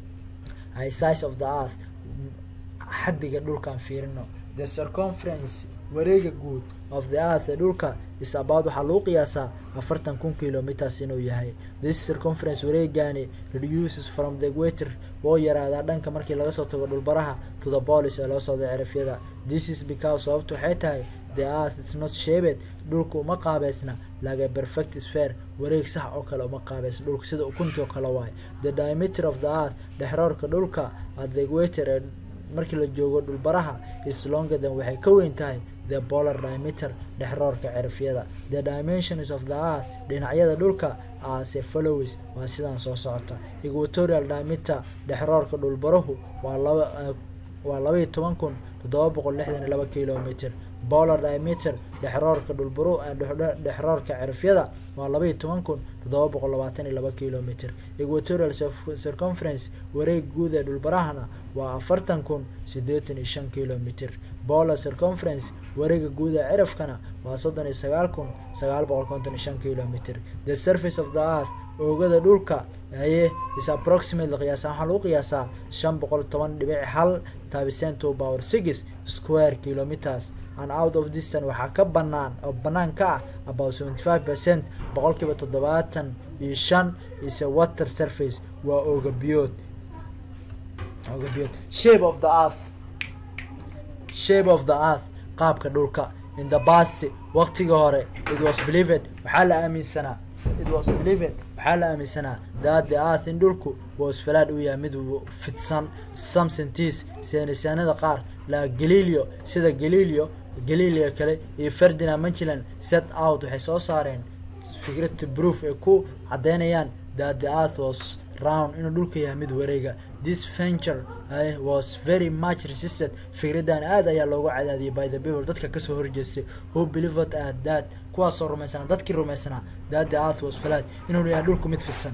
size of the earth xaddiga dhulkaan fiirino the circumference wareega guud of the earth ee dhulka is about waxaa lagu qiyaasaa afartan kun kilometers inuu yahay this circumference wareegani reduces from the equator woo yaraadaa dhanka markii laga soo tago dhulbaraha to the bolis ee loo socdo cirifyada this is because sababtu waxay tahay the earth is not shaped dhulka uma qaabeysna like a perfect sphere wareeg sax oo kale uma qaabeysna dhulka sida ukunti oo kale waayo the diameter of the earth dhexroorka dhulka at the equator ee markii la joogo dhulbaraha is longer than waxay ka weyn tahay the polar diameter dhexroorka cirifyada the dimensions of the earth dhinacyada dhulka ase follows waa sidaan soo socota equatorial diameter dhexroorka dhulbarahu waa laba waa laba iyo toban kun toddoba boqol lixdan iyo laba kilometer polar diameter dhexroorka dhulbaru dhexroorka cirifyada waa laba iyo toban kun toddoba boqol labaatan iyo laba kilometer equatorial circumference wareeg guud ee dhulbarahana waa afartan kun siddeetan iyo shan kilometer polar circumference wareega guud ee cirifkana waa soddon iyo sagaal kun sagaal boqol konton iyo shan kilometer the surface of the earth oogada dhulka aye is approximately qiyaasa waxaa lagu qiyaasaa shan boqol toban dhibic hal taabisen two power six square kilometers and out of distan waxaa ka banaan oo banaan ka ah about seventy five percent boqolkiiba toddobaatan iyo shan is a water surface waa oogabiyood oogabiyood shape of the earth shape of the earth qaabka dhulka in the past waqtigii hore it was believed waxaa la aaminsanaa it was believed waxaa la aaminsanaa that the earth in dhulku was falaad uu yahay mid fidsan some scientists saynisaanada qaar la galileo sida galileo galileo kale iyo ferdinand magellan set out waxay soo saareen fikrad proof ay ku caddeynayaan that the earth was round inuu dhulka yahay mid wareega this venture uh, was very much resisted fikradan aad ayaa loogu cadaadiyay by the people dadka kasoo horjeestay who believed at that kuwaasoo rumaysanaa dadkii rumaysanaa that the earth was flat inuu yahay dhulku mid fidsan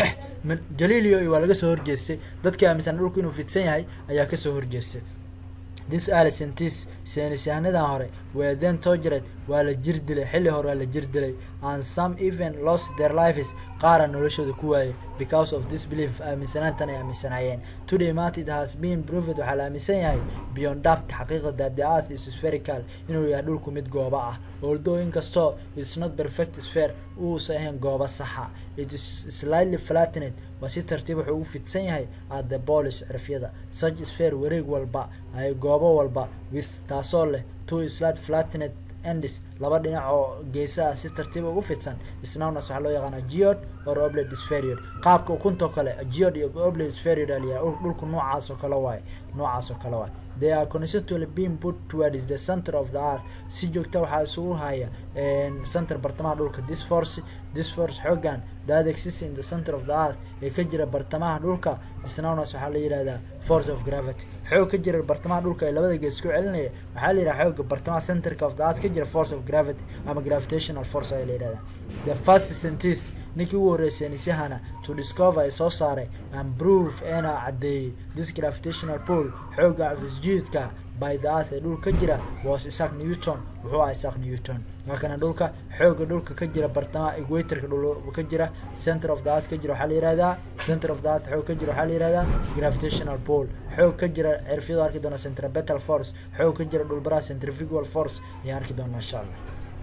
galileo waa laga soo horjeestay dadkii aaminsanaa dhulku inuu fidsan yahay ayaa kasoo horjeestay this early scientists saynisyaanadan hore were then tortured waa la jir dilay xilli hore waa la jir dilay and some even lost their lives qaara noloshooda ku waayay because of this belief aaminsanaantan ay aaminsanaayeen today maanta it has been proved waxaa la aaminsan yahay beyond doubt xaqiiqa that the earth is spherical inuu yahay dhulku mid gooba ah although inkastoo it's not perfect sphere uusan ahayn gooba saxa it is slightly flattened waa si tartiib wuxuu ugu fidsan yahay at the bolis cirifyada such sphere wareeg walba ay goobo walba with taasoo leh two slight flattened endis laba dhinac oo geesaha si tartiiba ugu fidsan snownas waxaa loo yaqaana geod or obled spheroid qaabka ukuntoo kale geod iyo obled spheroid aliyaa dhulku noocaas oo kale waaye noocaas oo kale waaye they are constantly being put towards the center of the earth si joogta waxaa isugu haya center bartamaha dhulka this force this force xoogan that exists in the center of the earth ee ka jira bartamaha dhulka snownas waxaa la yihahdaa force of gravity xoog ka jira bartamaha dhulka ee labada gees ku celinaya waxaa la yidhaha xooga bartamaha centerka of the earth ka jira force of gravity ama gravitational force ayaa la yihahdaa the first scientist ninkii ugu horreysay nisyahana to discover ay soo saaray and proof eena caddeeyey this gravitational pool xooga afisjiidka by the earth ee dhulka ka jira was isaac newton wuxuu ah isaac newton halkana dhulka xooga dhulka ka jira bartamaha equatorka dhul ka jira center of the earth ka jira waxaa la yihahdaa center of the earth xoog ka jira waxaa la yihahdaa gravitational pool xoog ka jira cirfyadu arki doona centripetal force xoog ka jira dhulbaraha centrifugal force ayaa arki doona insha allah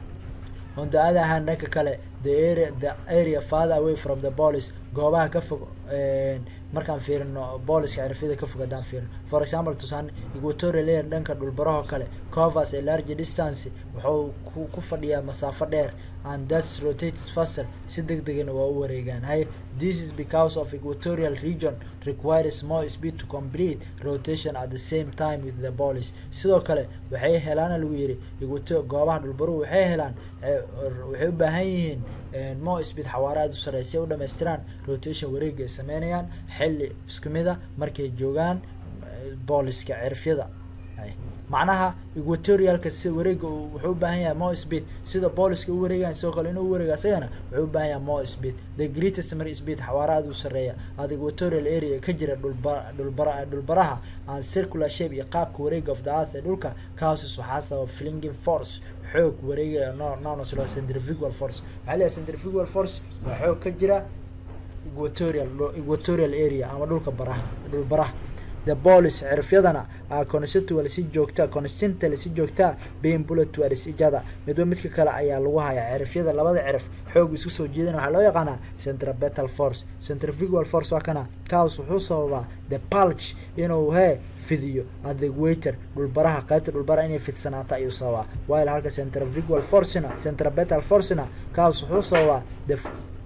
on the other hand dhanka kale the area the area farther away from the police goobaha ka fog markaan fiirino booliska cirfyada ka fog haddaan fiirino for example tusaane equatorial air dhanka dhulbaraho kale covers a large distance wuxuu ku fadhiyaa masaafo dheer and thus rotates faster si deg degana waa u wareegaan hay this is because of equatorial region requires more speed to complete rotation at the same time with the police sidoo kale waxay helaana lagu yidhi equator goobaha dhulbaruhu waxay helaan waxay u baahan yihiin more speed xawaare aada u sarreya si ay u dhamaystiraan rotation wareega ay sameynayaan xilli isku mida markay joogaan booliska cirfyada macnaha equatorialka si wareega wuxuu u baahan yahay more speed sida booliska u wareegayan sidoo kale inuu wareega isagana wuxuu u baahan yahay more speed the greatest mar speed xawaare aada u sarreeya ad equatorial area ka jira dhulba dhulbara dhulbaraha and circular shape iyo qaabka wareega of the earth ee dhulka causes waxaa sababa flinging force xoog wareega nonos loo centrifugal force waxaa leeyahay centrifugal force waa xoog ka jira equatorial equatorial area ama dhulka baraha dhulbaraha the bolis cirifyadana a constitual si joogta constantly si joogtaa being bullet towards each other midba midka kale ayaa lagu hayaa cirifyada labada cirif xoog isku soo jeedana waxaa loo yaqaanaa centripetal force centrifugal force waa kana kaas wuxuu sababaa the pulge inuu hee fidiyo adewater dhulbaraha qaybta dhulbaraha inay fidsanaato ayuu sababaa while halka centrifugal forcena centripetal forcena kaas wuxuu sababaa the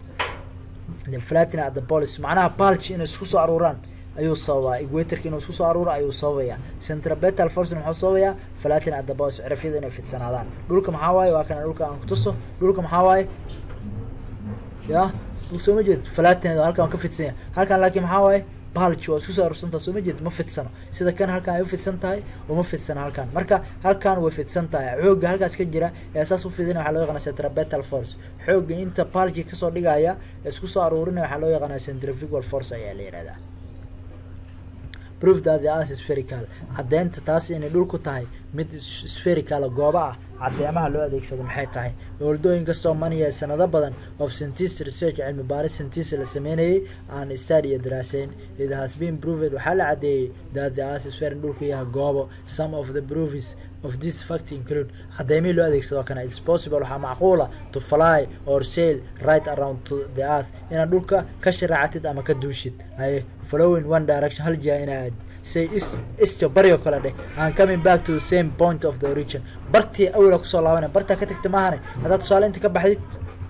the flatina at the bolis macnaha pulge inay isku soo aruuraan ayuu sababaa equatorka inuu isku soo aruuro ayuu sababaya centripetal forcena muxuu sababayaa flatina at the bolis cirifyada inay fidsanaadaan dhulka maxaa waaye waa kana dhulka aan kutuso dhulka maxaa waaye ya dhulka soo ma jeed flatinada halkan waan ka fidsanya halkan laakiin maxaa waaye balj waa isku soo arursantaha soo ma jeed ma fidsano sida kan halkan ay ufidsan tahay uma fidsano halkan marka halkan way fidsan tahay xoogga halkaas ka jira ee saas ufidina waxaa loo yaqana centripetal force xoogga inta balji kasoo dhigaya ee isku soo aruurinaya waxaa loo yaqanaa centrifugal force ayaa la yihahdaa proof that the earth is spherical caddeynta taas inay dhulku tahay mid spherical gooba ah caddeemaha loo adeegsado maxay tahay oldooyin kastoo maniya sanado badan of scientist research cilmi baaris scientist la sameynayay aan study iyo daraaseyn it has been proved waxaa la caddeeyey that the earth is sphere in dhulku yahay goobo some of the proofs of this fact include caddeymihii loo adeegsado kana it's possible waxaa macquula to fly or sail right around to the earth inaad dhulka ka sharaacatid ama ka duushid haye following one direction hal jiha inaad say ist isto baryo kale dheh aan coming back to the same point of the origin bartii awla kusoo laabanay bartaa ka tagta maahane haddaad tusaale inta ka baxdid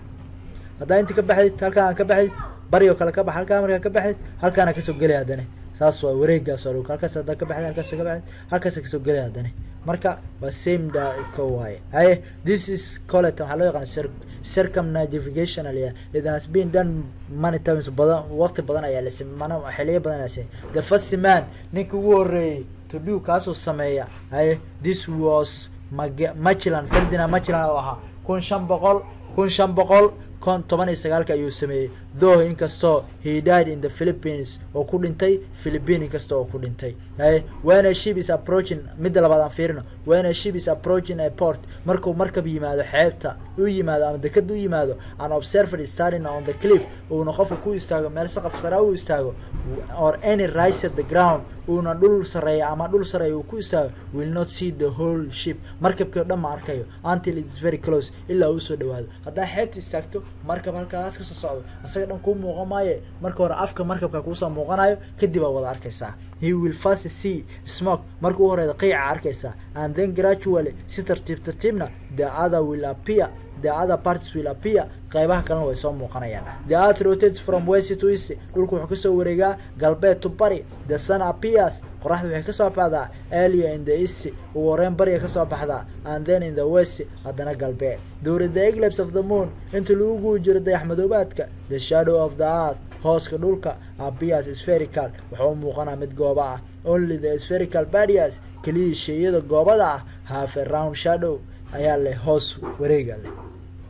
haddaa inta ka baxdid halkaan ka baxdid baryo kale ka bax halkaan markaa ka baxdid halkaana kasoo gelay haddane saas waa wareegaas waa dhulka halkaas haddaa ka baxdid halkaas ka baxdid halkaasa kasoo gelay haddane marka waa same da ko waaye haye this is colet waxaa loo yaqaana cir circumnavigation aliya it has been done many times badan waqti badan ayaa la samey mana xiliyo badan ayaa samey the first man ninka ugu horreeyey to do kaasoo sameeya haye this was mag machilan ferdinand machilan oo ahaa kun shan boqol kun shan boqol kon toban iyo sagaalka ayuu sameeyey though inkastoo he died in the philippines oo ku dhintay philippine inkasta oo ku dhintay haye when a ship is approaching midda labaad aan fiirino when a ship is approaching a port markuu markab yimaado xeebta u yimaado ama deked u yimaado an observer starting on the cliff uuna qofka ku istaago meel saqaf sare u istaago or any rise at the ground uuna dhul sareeya ama dhul sareeya uu ku istaago will not see the whole ship markabkii o dhan ma arkayo until it's very close ilaa uu soo dhawaado haddaa xeebta istaagto markab halkaas kasoo socdo isaga dhan kuu muuqan maaye marka hore afka markabka kuusoo muuqanayo kadib aa wada arkaysaa he will first see smoke marka u horeeda qiica arkaysaa and then gradually si tartiib tartiibna the other will appear the other parties will appear qaybaha kalena way soo muuqanayaan the earth rotates from west to east dhulku wuxuu kasoo wareegaa galbeed to bari the sun appears qoraxda waxay kasoo baxdaa earlier in the east ugu horeyn bariga kasoo baxdaa and then in the west haddana galbeed during the eclipse of the moon inta lagu guuri jiro dayax madoobaadka the shadow of the earth hooska dhulka appears spherical wuxuu muuqanaa mid gooba ah only the spherical barriers keliya sheeyada goobada ah have a round shadow ayaa leh hoos wareega leh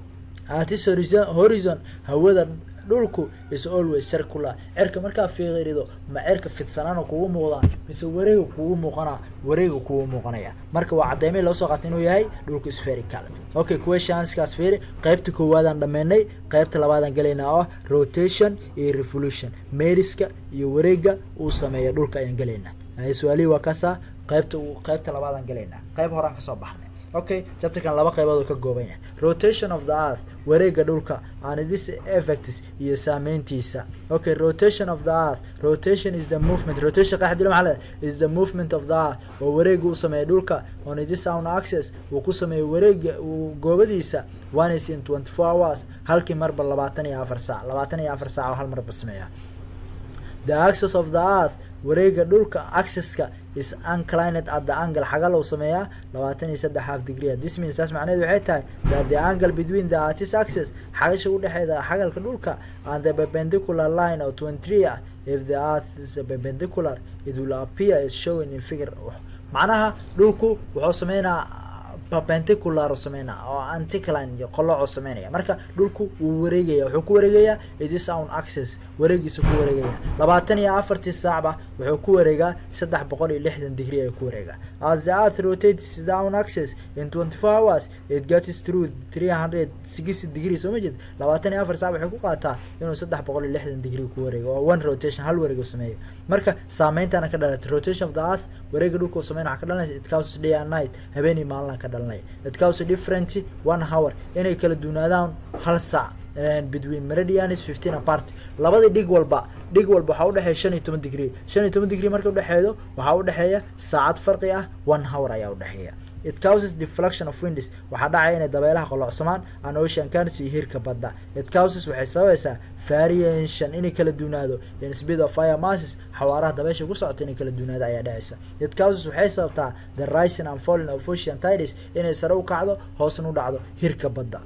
artis horizon horizon hawada dhulku is always circular cirka markaa fiirido ma cirka fidsanaana kugu muuqdaa mise wareega kugu muuqanaa wareega kugu muuqanaya marka waa caddeymay loo soo qaatay inuu yahay dhulku spherical okay questionskaas fiiri qaybta koowaadaan dhammeynay qaybta labaadaan gelaynaa oo ah rotation iyo revolution meeriska iyo wareega uu sameeya dhulka ayaan gelaynaa su-aalihii waa kaasaa qaybta qaybta labaadaan gelaynaa qayb horaan kasoo baxnay okay chapterkan laba qaybood oo ka gooban yahay rotation of the earth wareega dhulka and this effects iyo saameyntiisa okay rotation of the earth rotation is the movement rotation qaxdilo maxaa leedahay is the movement of the earth oo wareega uu sameeya dhulka on this own access uu ku sameeyo wareega uu goobadiisa one is in twenty four hours halkii marba labaatan iyo afar saac labaatan iyo afar saac oo hal marba sameeya the access of the earth wareega dhulka accesska is unclined at the angle xagal uu sameeyaa labaatan iyo saddex half degree this means saas macnaheedu waxay tahay that the angle between the artist axis xagasha udhexeeda xagalka dhulka and the perpendicular line of twenty three ah if the earth is perpendicular it will appear as shown in figure macnaha dhulku wuxuu sameynaa perpendicular sameynaa oo anticline iyo qoloco sameynaya marka dhulku wuu wareegaya wuxuu ku wareegayaa itis own access wareegiisa ku wareegaya labaatan iyo afartii saacba wuxuu ku wareegaa saddex boqol iyo lixdan degree ayuu ku wareegaa as the earth rotates down access in twenty four hours it gets through three hundred sixty degree soo ma jeed labaatan iyo afar saac waxay ku qaataa inuu saddex boqol iyo lixdan degree ku wareego oo one rotation hal wareeg uu sameeyo marka saameyntaana ka dhalatay rotation of the earth wareega dhulka uu sameyn waxaa ka dhalanaysa it causes day and night habeen iyo maalina ka dhalanaya it causes different one hour inay kala duunaadaan hal saac between meridians fifteen apart labadii dhig walba dhig walba waxaa udhexeeya shan iyo toban degree shan iyo toban degree marka udhexeedo waxaa udhexeeya saacad farqi ah one hour ayaa udhexeeya it causes deflection of winds waxaa dhacaya inay dabeelaha qolocsamaan an ocean currents iyo hirka badda it causes waxay sababaysaa variation inay kala duunaado in speed of fire masses xawaaraha dabeesha ku socota inay kala duunaado ayaa dhacaysa it causes waxay sababtaa the rising and falling of ocean tides inay sare u kacdo hoosna u dhacdo hirka badda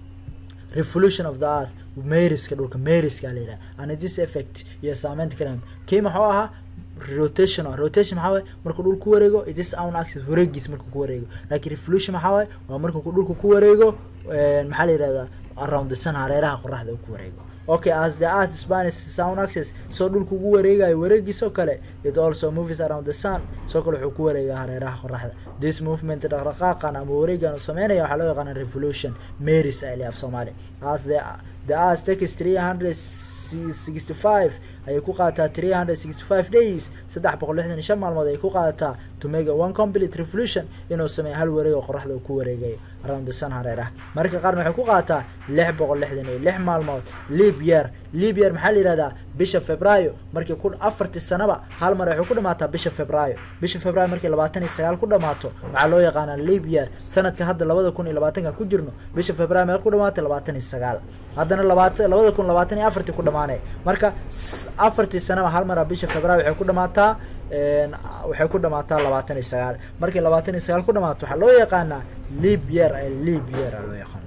revolution of the earth meriska dhulka meriska la yidhaha and this effect iyo saameynta kalam kii maxuu ahaa rotation rotation maxaa waye markuu dhul ku wareego itis own access wareegiis markuu ku wareego laakiin revolution maxaa waye waa markuu dhulku ku wareego maxaa la yihahdaa around the sun hareeraha qoraxda uu ku wareego okay as the earth spanish sound access soo dhulku ugu wareegayo wareegiisoo kale it also moves around the sun soo kale wuxuu ku wareegaa hareeraha qoraxda this movement dhaqdhaqaaqan ama wareegan uu sameynaya waxaa loo yaqaana revolution marys ay af soomaali as the the earth takes three hundred sixty five ayay ku qaadataa three hundred sixty five days saddex boqol lixdan iyo shan maalmood ayay ku qaadataa to make a one complete revolution inuu sameeyo hal wareeg oo qoraxda uu ku wareegayo around the sun hareeraha marka qaarna waxay ku qaadataa lix boqol lixdan iyo lix maalmood leap year leap year maxaa la yihahdaa bisha februaayo markii ku afartii sanaba hal mar waxay ku dhamaataa bisha februaayo bisha februaayo markii labaatan iyo sagaal ku dhamaato waxaa loo yaqaanaa leap year sanadka hadda labada kun iyo labaatanka ku jirno bisha februaayo meel ku dhamaatay labaatan iyo sagaal haddana labaatan labada kun labaatan iyo afartii ku dhamaanay marka afartii sanaba hal mara bisha februaayo waxay ku dhamaataa waxay ku dhamaataa labaatan iyo sagaal markii labaatan iyo sagaal ku dhamaato waxaa loo yaqaanaa leap year leap year aa loo yaqaana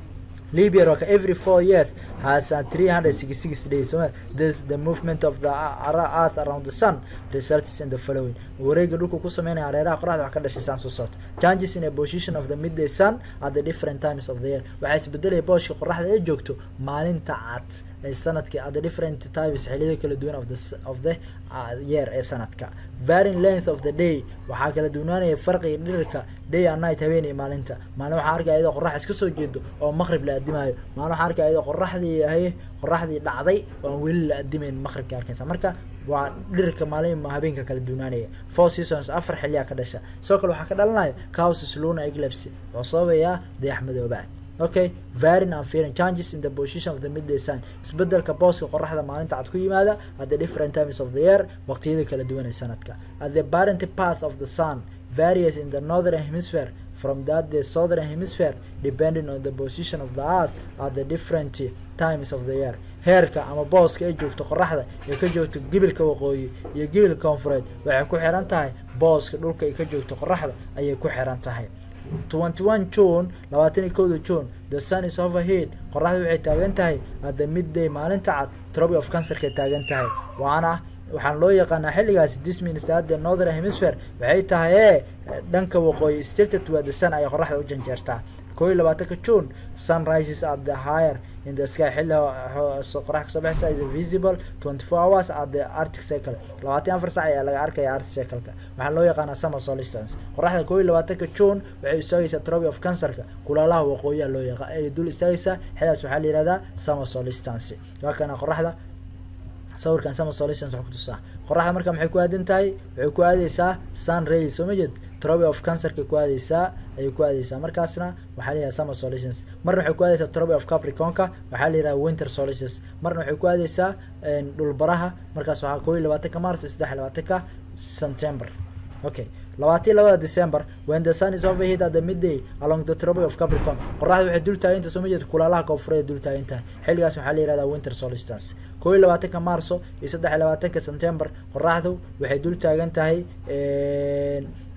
leap year waa ka every four years has uh, 366 days so this the movement of the earth around the sun results in the following wareega dhulku ku sameynaya hareeraha qoraxda wax ka dhashay saan soo socota changes in a position of the midday sun at the different times of the year waxaa isbedelaya booshka qoraxda ay joogto maalinta cad ee sanadka at the different times xilliyada kala duwan of the of the uh, year ee sanadka varying length of the day waxaa kala duwanaanaya farqiga dhirirka day and night habeen iyo maalinta maalin waxaa arkaya iyadoo qorax iska soo jeedo oo maqrib la adimaayo maalin waxaa arkaya iyadoo qoraxdii yahay qoraxdii dhacday oo aan weli la adimayn maqribka arkaysa marka waa dhirirka maalin habeenka kala duwanaanaya four seasons afar xilliyaa ka dhasha sidoo kale waxaa ka dhalanaya causes luna eclipse wuxuu sababayaa dayax madoobaad okay varying and fearing changes in the position of the midday sun isbedelka booska qoraxda maalinta cad ku yimaada at the different times of the year waqtiyada kala duwan ee sanadka at the parent path of the sun varies in the northern hemisphere from that the southern hemisphere depending on the position of the earth at the different times of the year heerka ama booska ay joogto qoraxda ee ka joogto gibilka waqooyi iyo gibilka koonfureed waxay ku xiran tahay booska dhulka ay ka joogto qoraxda ayay ku xiran tahay twenty one june labaatan iyo kowda june the sun is overhead qoraxda waxay taagan tahay at the midday maalinta cad troby of cancerkay taagan tahay waana waxaan loo yaqaanaa xilligaasi this means that the northern hemisphere waxay tahay ee dhanka waqooyi stilted waa the sun ayay qoraxda u janjeertaa koo iyo labaatanka june sun rises at the higher in the sky xilli qorax kasoo baxaysa is visible twenty four hours at the arctic cycle labaatan afar sac ayaa laga arkaya arctic cycle-ka waxaa loo yaqaanaa summer solistance qoraxda koo iyo labaatanka june waxay istaagaysaa troby of cancerka kulaalaha waqooyiha loo yaqa ay dul istaagaysaa xilligaas waxaa la yihahdaa summer solistance waa kana qoraxda sawirkan summer solistance wax kutusaa qoraxda marka maxay ku aadan tahay waxay ku aadeysaa sun ray soo ma jeed troby of cancerka ku aadeysaa ayay ku aadeysaa markaasna waxaa la yihahda summer solistance marna waxay ku aadeysaa troby of capricornka waxaa la yihahda winter solistance marna waxay ku aadeysaa dhulbaraha markaas waxaa koo iyo labaatanka march saddex iyo labaatanka september okay labaatan labada december when the sun is overhead at the midday along the troby of capricorn qoraxda waxay dul taaginta soo ma jeed kulaalaha koonfureed dul taagan tahay xilligaas waxaa la yihahdaa winter solistance koo iyo labaatanka marso iyo saddex iyo labaatanka september qoraxdu waxay dul taagan tahay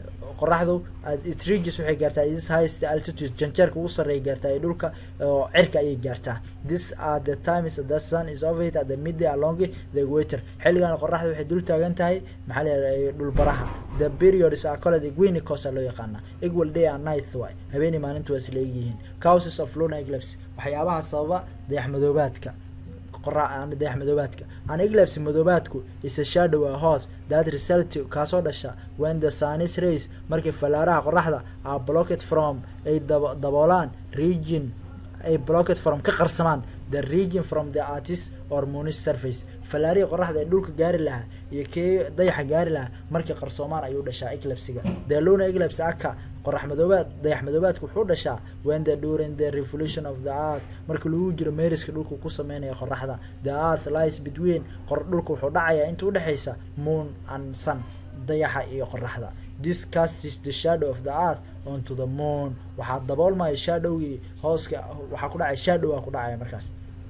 qoraxdu it reaches waxay gaartaa this highest altitude janjeerka ugu sarreeya gaartaa ee dhulka oo cirka ayay gaartaa this are the times the sun is overheat at the midday along the equator xilligan qoraxda waxay dul taagan tahay maxaa la dhulbaraha the periods are called equinox loo yaqaana equal day and night waay habeenii maalintu waa isla egyihiin causes of lunar eclipse waxyaabaha sababa dayax madoobaadka dayax madoobaadka an eclipse madoobaadku is a shadow a hoos that result kaasoo dhasha when the sunis rays markii fallaaraha qoraxda are blocked from ay daboolaan region ay blocked from ka qarsamaan the region from the artist or moonish surface fallaarihii qoraxda ee dhulka gaari lahaa iyo kii dayaxa gaari lahaa markii qarsoomaan ayuu dhashaa eclipsiga the lunar eclipse aka qorax madoobaad dayax madoobaadku wuxuu dhashaa when the during the revolution of the earth markii lagu jiro meeriska dhulka ku sameynaya qoraxda the earth lies between qor dhulka wuxuu dhacayaa inta udhexaysa moon and sun dayaxa iyo qoraxda this casts the shadow of the earth onto the moon waxaa daboolmaya shadowgii hooska waxaa ku dhacaya shadow aa ku dhacaya markaas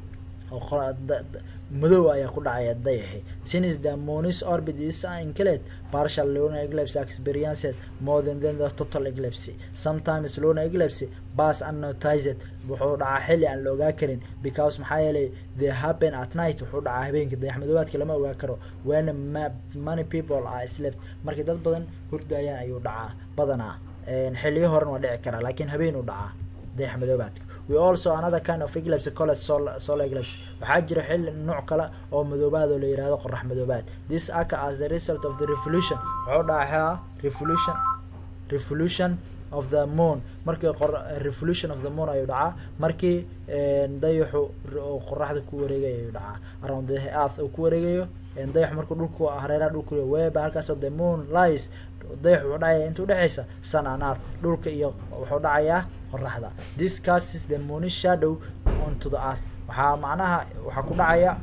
madow ayaa ku dhacaya dayaxi since the moon's orbit is included partial lunar eclipse experienced more than, than the total eclipse sometimes lunar eclipse pass unnoticed wuxuu dhacaa xilli aan la ogaa karin because maxaa yeelay they happen at night wuxuu dhacaa habeenkii dayax madoobaadka lama ogaa karo when many people are slept markii dad badan hurdayaan ayuu dhacaa badanaa xilliyo horan waa dhici karaa laakiin habeenuu dhacaa dayax madoobaadka we also another kind of eclipse called sol solar eclipse waxaa jira xilli nooc kale oo madoobaad oo la yihahdo qorax madoobaad this occur as the result of the revolution wuxuu dhacaa revolution revolution of the moon markii revolution of the moon ayuu dhacaa markii dayaxu qoraxda ku wareegayo ayuu dhacaa around the earth uu ku wareegayo dayaxu markuu dhulku hareeraha dhulku weba halkaasoo the moon lies dayaxu wuxuu dhacaya inta udhexaysa sun and earth dhulka iyo wuxuu dhacayaa qoraxda this casts the moon shadow onto the earth waxaa macnaha waxaa ku dhacaya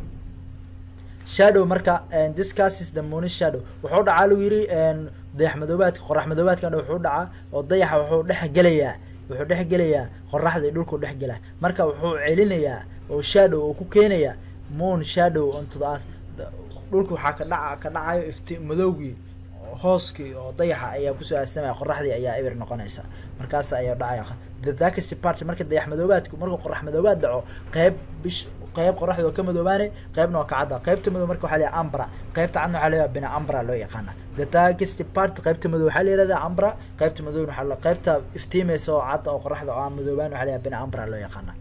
shadow marka this casts the moon shadow wuxuu dhacaa lagu yiri dayax madoobaadka qorax madoobaadkan wuxuu dhacaa oo dayaxa wuxuu dhex gelayaa wuxuu dhex gelayaa qoraxda iyo dhulku dhex gelaa marka wuxuu celinayaa oo shadow oo ku keenaya moon shadow onto the earth dhulka waxaa ka dhaca ka dhacayo ifti madowgii hooskii oo dayaxa ayaa kusoo aasamaya qoraxdii ayaa ebir noqonaysa markaas ayaa dhacaya the darkest part marka dayax madoobaadku markuu qorax madoobaad dhaco qeyb bish qeyb qoraxda oo ka madoobaane qeybna waa ka cadda qeybta madow marka waxaa la ambra qeybta cadna waxaa la bina ambra loo yaqaana the darkest part qeybta madow waxaa la yihahdaa ambra qeybta madowna waxaa qeybta iftiimaysa oo cadda oo qoraxda oo aan madoobaan waxaa la bina ambra loo yaqaana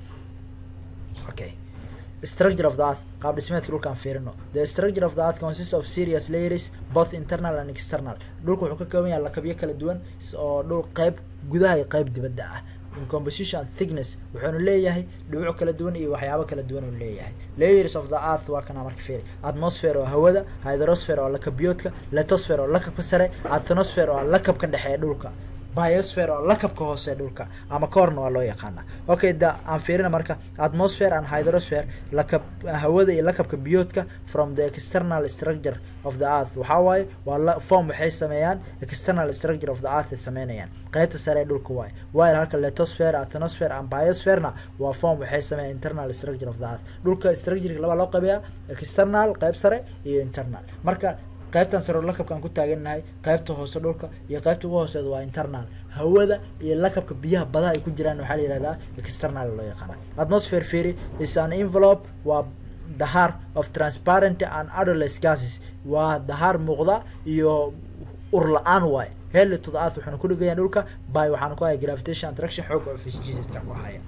okay structure of the earth qaab dhismeedka dhulkaan fiirino the structure of the earth consists of serious layers both internal and external dhulka wuxuu ka kooban yahay lakabyo kala duwan oo dhul qeyb gudaha iyo qeyb dibadda ah in composition thickness wuxuuna leeyahay dhibico kala duwan iyo waxyaabo kala duwan uu leeyahay layers of the earth waa kana marka fiiri atmosphere oo hawada hydrosphere oo lakabyoodka letosphere oo lakabka sare atmosphere oo lakabka dhexe ee dhulka biosphere oo lakabka hoose dhulka ama corna waa loo yaqaana okay da aan fiirina marka atmosphere and hydrosphere lakab hawada iyo lakabka biyoodka from the external structure of the earth waxaa waaye waa la form waxay sameeyaan external structure of the earth ay sameynayaan qeybta sare ee dhulka waaye while halka letosphere atmosphere and biospherena waa form waxay sameeyaan internal structure of the earth dhulka structureka laba loo qabeeyaa external qeyb sare iyo internal marka qaybtan saro lakabkaan ku taagannahay qaybta hoose dhulka iyo qaybta ugu hooseeda waa internal hawada iyo lakabka biyaha badaha ay ku jiraan waxaa la yihahdaa external loo yaqaana atmosphere theory is an envelope waa dahaar of transparent and odorless gases waa dahaar muuqda iyo ur la-aan waaye heli to the earth waxaana ku dhegayaan dhulka by waxaana ku haya gravitation attraction xoog oo fisjisidka ku haya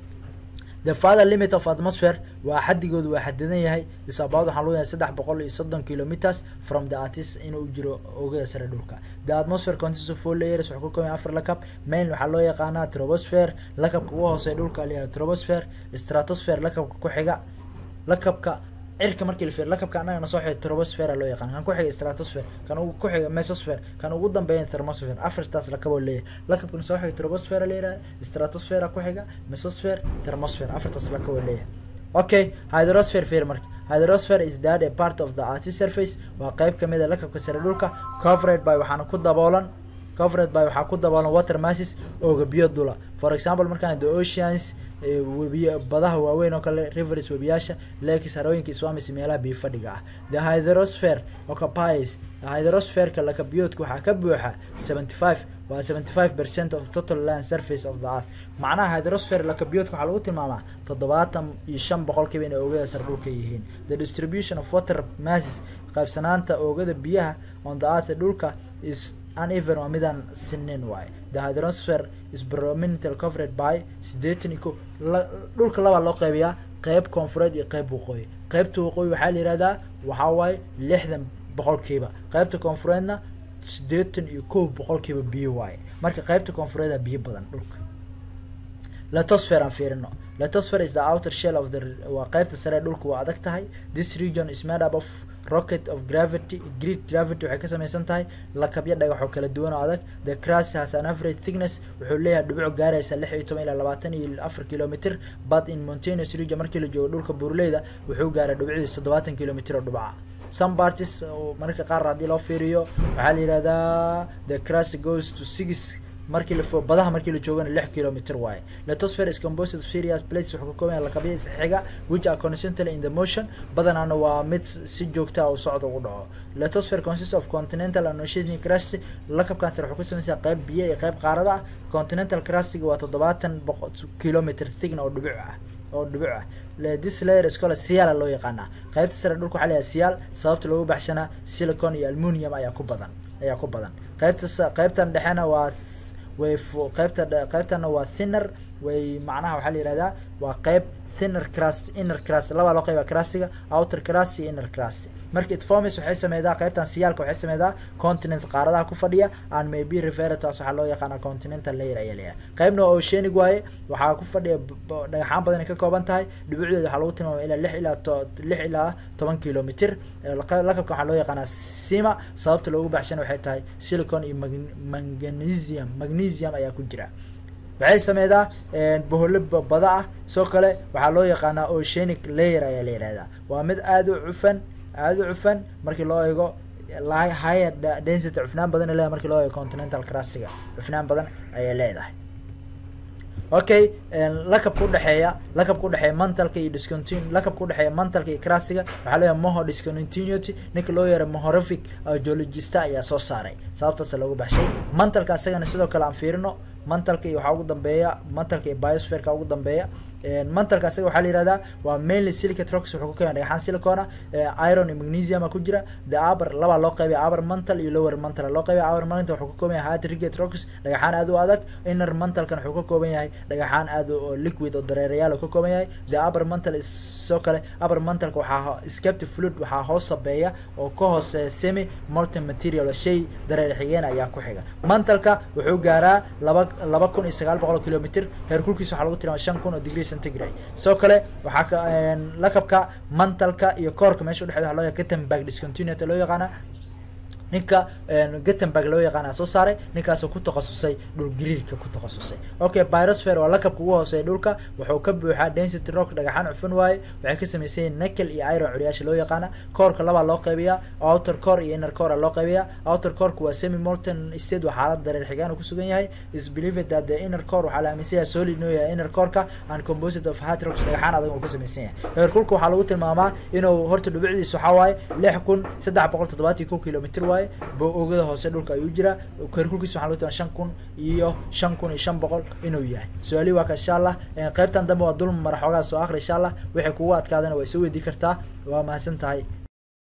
the father limit of atmosphere waa xadigoodu waa xadidan yahay isabaad waxaan loo yahay saddex boqol iyo soddon kilometers from the artist inuu jiro oogada sare dhulka the atmosphere consists of four layers wuxuu ka kooban afar lakab main waxaa loo yaqaanaa troposphere lakabka ugu hooseeya dhulka la yihahda troposphere stratosphere lakabka ku xiga lakabka cirka markii la fiir lakabka annagana soo xiga troposphere loo yaqaan kan ku xiga stratosphere kan ugu ku xiga mesosphere kan ugu dambeeya thermosphere afartaas lakaboo leeyahay lakabkan soo xiga troposphere la yihahda stratosphere ku xiga mesosphere thermosphere afartaas lakaboo leeyahay okay hydrosphere fiir marka hydrosphere is that a part of the earth surface waa qeyb kamid a lakabka sare dhulka covered by waxaana ku daboolan covered by waxaa ku daboolan water masses ooga biyo dula for example markaan the oceans webiy badaha waaweyn oo kale rivers webiyaasha lakes harooyinka swamis meelaha biyo fadhiga ah the hydrosphere occupies hydrosphereka lakabiyoodka waxaa ka buuxa seventy five waa seventy five percent of total land surface of the earth macnaha hydrosphere lakabiyoodka waxaa lagu tilmaamaa toddobaatan iyo shan boqolkiiba inay oogada sar dhulka yihiin the distribution of water masses qaybsanaanta oogada biyaha on the earth dhulka is uneven waa midaan sinin waaye the hydrosphere is predominantly covered by sideetan iyo ko dhulka labaa loo qaybiyaa qeyb koonfureed iyo qeyb waqooyi qeybta waqooyi waxaa la yihahdaa waxaa waaye lixdan boqolkiiba qeybta koonfureedna sideetan iyo kow boqolkiiba biyo waaye marka qeybta koonfureeda biyo badan dhulka letosfer aan fiirino letosfer is the outer shell of the waa qeybta sare dhulka waa adag tahay this region is made up of rocket of gravity great gravity waxay ka samaysan tahay lakabyo dhagax oo kala duwan oo adag the crust has an average thickness wuxuu leeyahay dhibico gaaraysa lix iyo toban ilaa labaatan iyo afar kilometer but in mountainous region markii la joogo dhulka buurleyda wuxuu gaaray dhibicdiisa toddobaatan kilometer oo dhibaca some parties mararka qaar haddii loo fiiriyo waxaa la yihahdaa the crust goes to six markii la fo badaha markii la joogana lix kilometer waaye letosfer is composed of serious plates wuxuu ka kooban yahay lakabya isxiga which are constantly in the motion badanaana waa mid si joogta u socda ugu dhaco letosfer consists of continental and oceanic crust lakabkan sare wuxuu ka samaysan qayb biyo iyo qayb qaarada ah continental crustiga waa toddobaatan boqo kilometer thigna oo dhibic ah oo dhibic ah this layer iskole siyaala loo yaqaanaa qaybta sare dhulka waxaa layahay siyaal sababta loogu baxshanaa silicon iyo almunium ayaa ku badan ayaa ku badan qaybta qaybtan dhexena waa way qaybta qaybtana waa thinner way macnaha waxaa la yihahdaa waa qayb thinner crust inner crust labaa loo qayba crustiga outer crust iyo inner crust marka itformis waxay sameydaa qaybtan siyaalka waxay sameydaa continents qaaradaha ku fadhiya and maybe refertas waxaa loo yaqaana continental layer ayaa leeyahay qaybna waa oceanic waaye waxaa ku fadhiya dhagaxaan badan ay ka kooban tahay dhibicdeeda waxaa lagu tilmaamay ilaa lix ilaa to lix ilaa toban kilometer lakabka waxaa loo yaqaanaa sima sababta loogu baxshana waxay tahay silicon iyo magnesium magnesium ayaa ku jira waxay sameydaa boholo bada ah soo kale waxaa loo yaqaanaa oceanic layer ayaa la yihahdaa waa mid aada u cufan aada u cufan markii loo eego higher density cufnaan badan ay leedahay markii loo eego continental crustiga cufnaan badan ayay leedahay okay lakabka udhexeeya lakabka udhexeeya mantalka iyo discontinu lakabka udhexeeya mantalka iyo crustiga waxaa leeyahay moho discontinuity ninka loo yeera mohorific geologista ayaa soo saaray sababtaasa loogu baxshay mantalka isagana sidoo kale aan fiirino mantalka iyo waxaa ugu dambeeya mantalka iyo biosferka ugu dambeeya mantalka isaga waxaa la yihahdaa waa mainly silicate rocks wuxuu ka kooban dhagaxaan silicona iron iyo magnesium ku jira the upper labaa loo qaybay upper mantle iyo lower mantle loo qaybay upper mantle wuxuu ka kooban yahay hard rigate rocks dhagaxaan aad u adag inner mantalkan wuxuu ka kooban yahay dhagaxaan aad oo liquid oo dareerayaal ka kooban yahay the upper mantle is soo kale upper mantalka waxaa sceptic fluid waxaa hoos sabeeya oo ka hoose semi molten material shay dareer xigeen ayaa ku xiga mantalka wuxuu gaaraa laba laba kun iyo sagaal boqol kilometer heerkulkiisa waxaa lagu tilmaamay shan kun oo degree centigrade sidoo kale waxaa ka lakabka mantalka iyo koorka meesha udhexeeda waxa loo yaqa gutenberg discontinuity loo yaqaana ninka gutenberg loo yaqaana soo saaray ninkaasoo ku takhasusay dhul gariirka ku takhasusay okay birosphere waa lakabka ugu hooseeya dhulka wuxuu ka buuxaa density rock dhagaxaan cufan waaye waxay ka samaysan yihin nickel iyo iron curyaasha loo yaqaana koorka labaa loo qaybiyaa outer core iyo inner core loo qaybiyaa outer coreka waa semi molten state waa xaalad dareer xigaan uu kusugan yahay is believed that the inner core waxaa la aaminsan yahay solid inuu yahay inner coreka and composite of hard rocks dhagaxaan adag uu ka samaysan yahay heerkulka waxaa lagu tilmaamaa inuu horta dhibicdiisa waxaa waaye lix kun saddex boqol toddobaatan kow kilometer waaye ogada hoose dhulka ayuu jiraa heerkulkiisa waxaa lagu tilmaa shan kun iyo shan kun iyo shan boqol inuu yahay su-aalihi waa ka insha allah qaybtan dambe waa dulma mara xoogaa soo akri insha allah waxay kugu adkaadana waa soo weydii kartaa waa mahadsan tahay